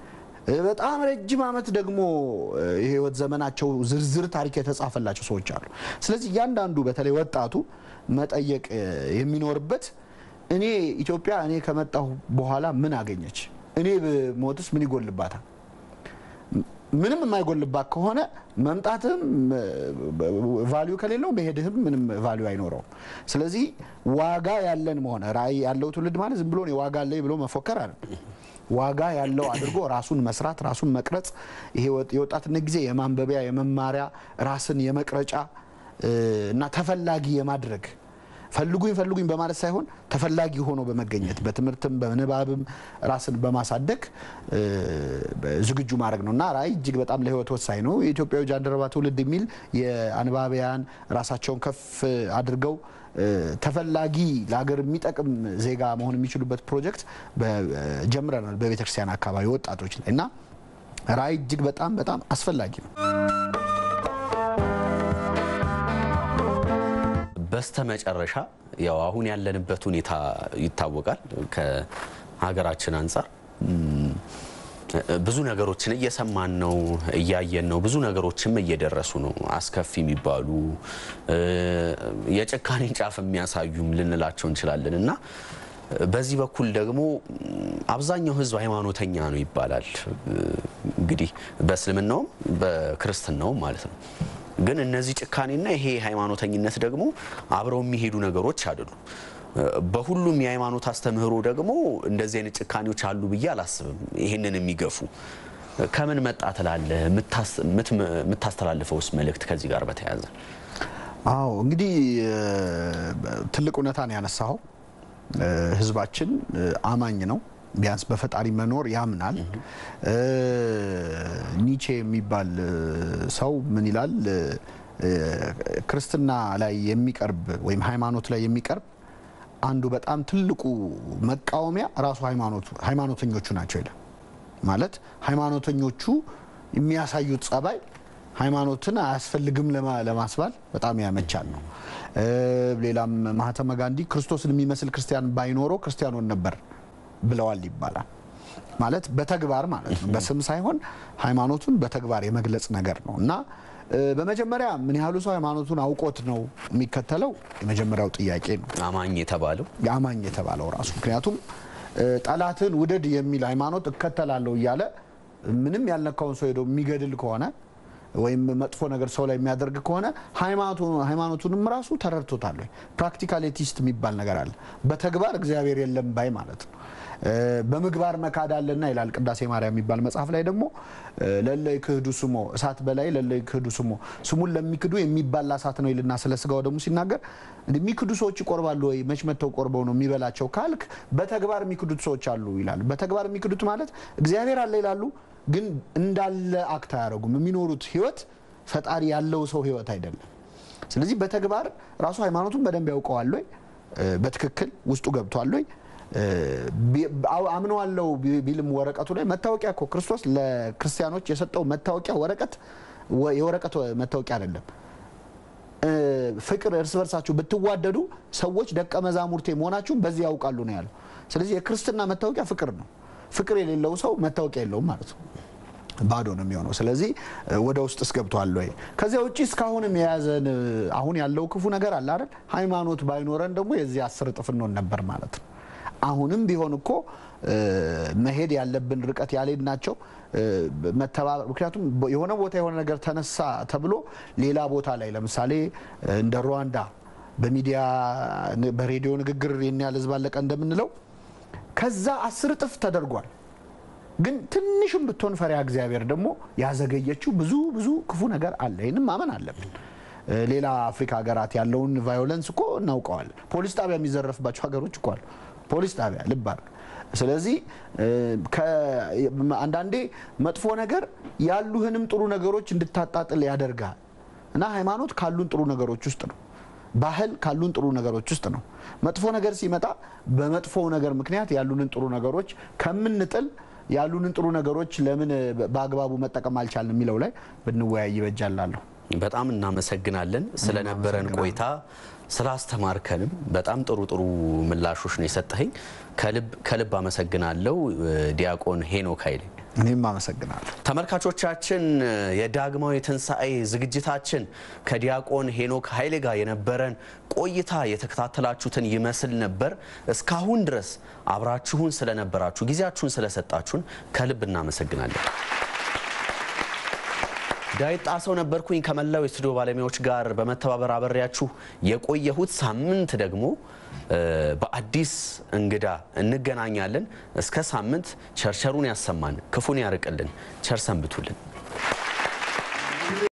በጣም ረጅም ዓመት ደግሞ የህይወት ዘመናቸው ዝርዝር ታሪክ የተጻፈላቸው ሰዎች አሉ። ስለዚህ እያንዳንዱ በተለይ ወጣቱ መጠየቅ የሚኖርበት እኔ ኢትዮጵያ እኔ ከመጣሁ በኋላ ምን አገኘች? እኔ ብሞትስ ምን ይጎልባታል? ምንም የማይጎልባት ከሆነ መምጣትህም ቫሊዩ ከሌለው መሄድህም ምንም ቫሊዩ አይኖረውም። ስለዚህ ዋጋ ያለን መሆነ ራዕይ ያለው ትውልድ ማለት ዝም ብሎ እኔ ዋጋ አለኝ ብሎ መፎከር አይደለም። ዋጋ ያለው አድርጎ ራሱን መስራት፣ ራሱን መቅረጽ፣ ይሄ የወጣትነት ጊዜ የማንበቢያ የመማሪያ ራስን የመቅረጫ እና ተፈላጊ የማድረግ ፈልጉኝ ፈልጉኝ በማለት ሳይሆን ተፈላጊ ሆኖ በመገኘት በትምህርትም በንባብም ራስን በማሳደግ ዝግጁ ማድረግ ነው እና ራዕይ እጅግ በጣም ለህይወት ወሳኝ ነው። የኢትዮጵያዊ ጃንደረባ ትውልድ የሚል የአንባቢያን ራሳቸውን ከፍ አድርገው ተፈላጊ ለሀገር የሚጠቅም ዜጋ መሆን የሚችሉበት ፕሮጀክት ጀምረናል በቤተክርስቲያን አካባቢ ወጣቶች ላይ እና ራዕይ እጅግ በጣም በጣም አስፈላጊ ነው። በስተ መጨረሻ ያው አሁን ያለንበት ሁኔታ ይታወቃል። ከሀገራችን አንጻር ብዙ ነገሮችን እየሰማን ነው፣ እያየን ነው። ብዙ ነገሮችም እየደረሱ ነው። አስከፊ የሚባሉ የጭካኔን ጫፍ የሚያሳዩም ልንላቸው እንችላለን እና በዚህ በኩል ደግሞ አብዛኛው ሕዝብ ሃይማኖተኛ ነው ይባላል። እንግዲህ በእስልምናውም በክርስትናውም ማለት ነው። ግን እነዚህ ጭካኔና ይሄ ሃይማኖተኝነት ደግሞ አብረው የሚሄዱ ነገሮች አይደሉም። በሁሉም የሃይማኖት አስተምህሮ ደግሞ እንደዚህ አይነት ጭካኔዎች አሉ ብዬ አላስብም። ይህንን የሚገፉ ከምን መጣ ትላለህ? የምታስተላልፈውስ መልእክት ከዚህ ጋር በተያያዘ? አዎ እንግዲህ ትልቅ እውነታ ነው ያነሳኸው። ህዝባችን አማኝ ነው። ቢያንስ በፈጣሪ መኖር ያምናል። ኒቼ የሚባል ሰው ምን ይላል? ክርስትና ላይ የሚቀርብ ወይም ሃይማኖት ላይ የሚቀርብ አንዱ በጣም ትልቁ መቃወሚያ ራሱ ሃይማኖተኞቹ ናቸው ይላል። ማለት ሃይማኖተኞቹ የሚያሳዩት ጸባይ ሃይማኖትን አያስፈልግም ለማስባል በጣም ያመቻል ነው። ሌላም ማህተመ ጋንዲ ክርስቶስን የሚመስል ክርስቲያን ባይኖረው ክርስቲያኖን ነበር ብለዋል ይባላል። ማለት በተግባር ማለት ነው፣ በስም ሳይሆን ሃይማኖቱን በተግባር የመግለጽ ነገር ነው እና በመጀመሪያ ምን ያህሉ ሰው ሃይማኖቱን አውቆት ነው የሚከተለው? የመጀመሪያው ጥያቄ ነው። አማኝ የተባለው የአማኝ የተባለው ራሱ ምክንያቱም ጠላትን ውደድ የሚል ሃይማኖት እከተላለሁ እያለ ምንም ያልነካውን ሰው ሄዶ የሚገድል ከሆነ ወይም መጥፎ ነገር ሰው ላይ የሚያደርግ ከሆነ ሃይማኖቱንም ራሱ ተረድቶታል ወይ? ፕራክቲካል ኤቲስት የሚባል ነገር አለ። በተግባር እግዚአብሔር የለም ባይ ማለት ነው። በምግባር መካድ አለና ይላል ቅዳሴ ማርያም የሚባል መጽሐፍ ላይ ደግሞ ለለይ ክህዱ ስሞ እሳት በላይ ለለይ ክህዱ ስሞ ስሙን ለሚክዱ የሚባላ እሳት ነው ይልና ስለ ስጋው ደግሞ ሲናገር የሚክዱ ሰዎች ይቆርባሉ ወይ? መች መተው ቆርበው ነው የሚበላቸው ካልክ በተግባር የሚክዱት ሰዎች አሉ ይላል። በተግባር የሚክዱት ማለት እግዚአብሔር አለ ይላሉ ግን እንዳለ አክት አያደርጉም። የሚኖሩት ህይወት ፈጣሪ ያለው ሰው ህይወት አይደለም። ስለዚህ በተግባር ራሱ ሃይማኖቱን በደንብ ያውቀዋል ወይ? በትክክል ውስጡ ገብቷል ወይ? አምነዋለው ቢልም ወረቀቱ ላይ መታወቂያ እኮ ክርስቶስ ለክርስቲያኖች የሰጠው መታወቂያ ወረቀት የወረቀት መታወቂያ አይደለም። ፍቅር እርስ በርሳችሁ ብትዋደዱ ሰዎች ደቀ መዛሙርቴ መሆናችሁን በዚህ ያውቃሉ ነው ያለው። ስለዚህ የክርስትና መታወቂያ ፍቅር ነው። ፍቅር የሌለው ሰው መታወቂያ የለውም ማለት ነው። ባዶ ነው የሚሆነው። ስለዚህ ወደ ውስጥ እስገብቷል ወይ? ከዚያ ውጭ እስካሁንም የያዘን አሁን ያለው ክፉ ነገር አለ አይደል? ሃይማኖት ባይኖረን ደግሞ የዚህ አስር እጥፍ እንሆን ነበር ማለት ነው። አሁንም ቢሆን እኮ መሄድ ያለብን ርቀት ያልሄድ ናቸው መተባበር። ምክንያቱም የሆነ ቦታ የሆነ ነገር ተነሳ ተብሎ ሌላ ቦታ ላይ ለምሳሌ እንደ ሩዋንዳ በሚዲያ በሬዲዮ ንግግር ይህን ያህል ህዝብ አለቀ እንደምንለው ከዛ አስር እጥፍ ተደርጓል። ግን ትንሽም ብትሆን ፈሪሃ እግዚአብሔር ደግሞ ያዘገየችው ብዙ ብዙ ክፉ ነገር አለ። ይህንም ማመን አለብን። ሌላ አፍሪካ ሀገራት ያለውን ቫዮለንስ እኮ እናውቀዋለን። ፖሊስ ጣቢያ የሚዘረፍባቸው ሀገሮች እኮ አሉ። ፖሊስ ጣቢያ ልብ አድርግ። ስለዚህ አንዳንዴ መጥፎ ነገር ያሉህንም ጥሩ ነገሮች እንድታጣጥል ያደርጋል እና ሃይማኖት ካሉን ጥሩ ነገሮች ውስጥ ነው። ባህል ካሉን ጥሩ ነገሮች ውስጥ ነው። መጥፎ ነገር ሲመጣ በመጥፎ ነገር ምክንያት ያሉንን ጥሩ ነገሮች ከምንጥል ያሉንን ጥሩ ነገሮች ለምን በአግባቡ መጠቀም አልቻልን የሚለው ላይ ብንወያይ ይበጃላለሁ። በጣም እናመሰግናለን ስለነበረን ቆይታ ስላስተማርከንም በጣም ጥሩ ጥሩ ምላሾች ነው የሰጠኸኝ። ከልብ አመሰግናለሁ ዲያቆን ሄኖክ ኃይሌ። እኔም አመሰግናለሁ። ተመልካቾቻችን የዳግማዊ ትንሣኤ ዝግጅታችን ከዲያቆን ሄኖክ ኃይሌ ጋር የነበረን ቆይታ የተከታተላችሁትን ይመስል ነበር። እስካሁን ድረስ አብራችሁን ስለነበራችሁ ጊዜያችሁን ስለሰጣችሁን ከልብ እናመሰግናለን። ዳዊት ጣሰው ነበርኩኝ ከመላው የስቱዲዮ ባለሙያዎች ጋር በመተባበር አበሬያችሁ የቆየሁት። ሳምንት ደግሞ በአዲስ እንግዳ እንገናኛለን። እስከ ሳምንት ቸርቸሩን ያሰማን፣ ክፉን ያርቅልን። ቸር ሰንብቱልን።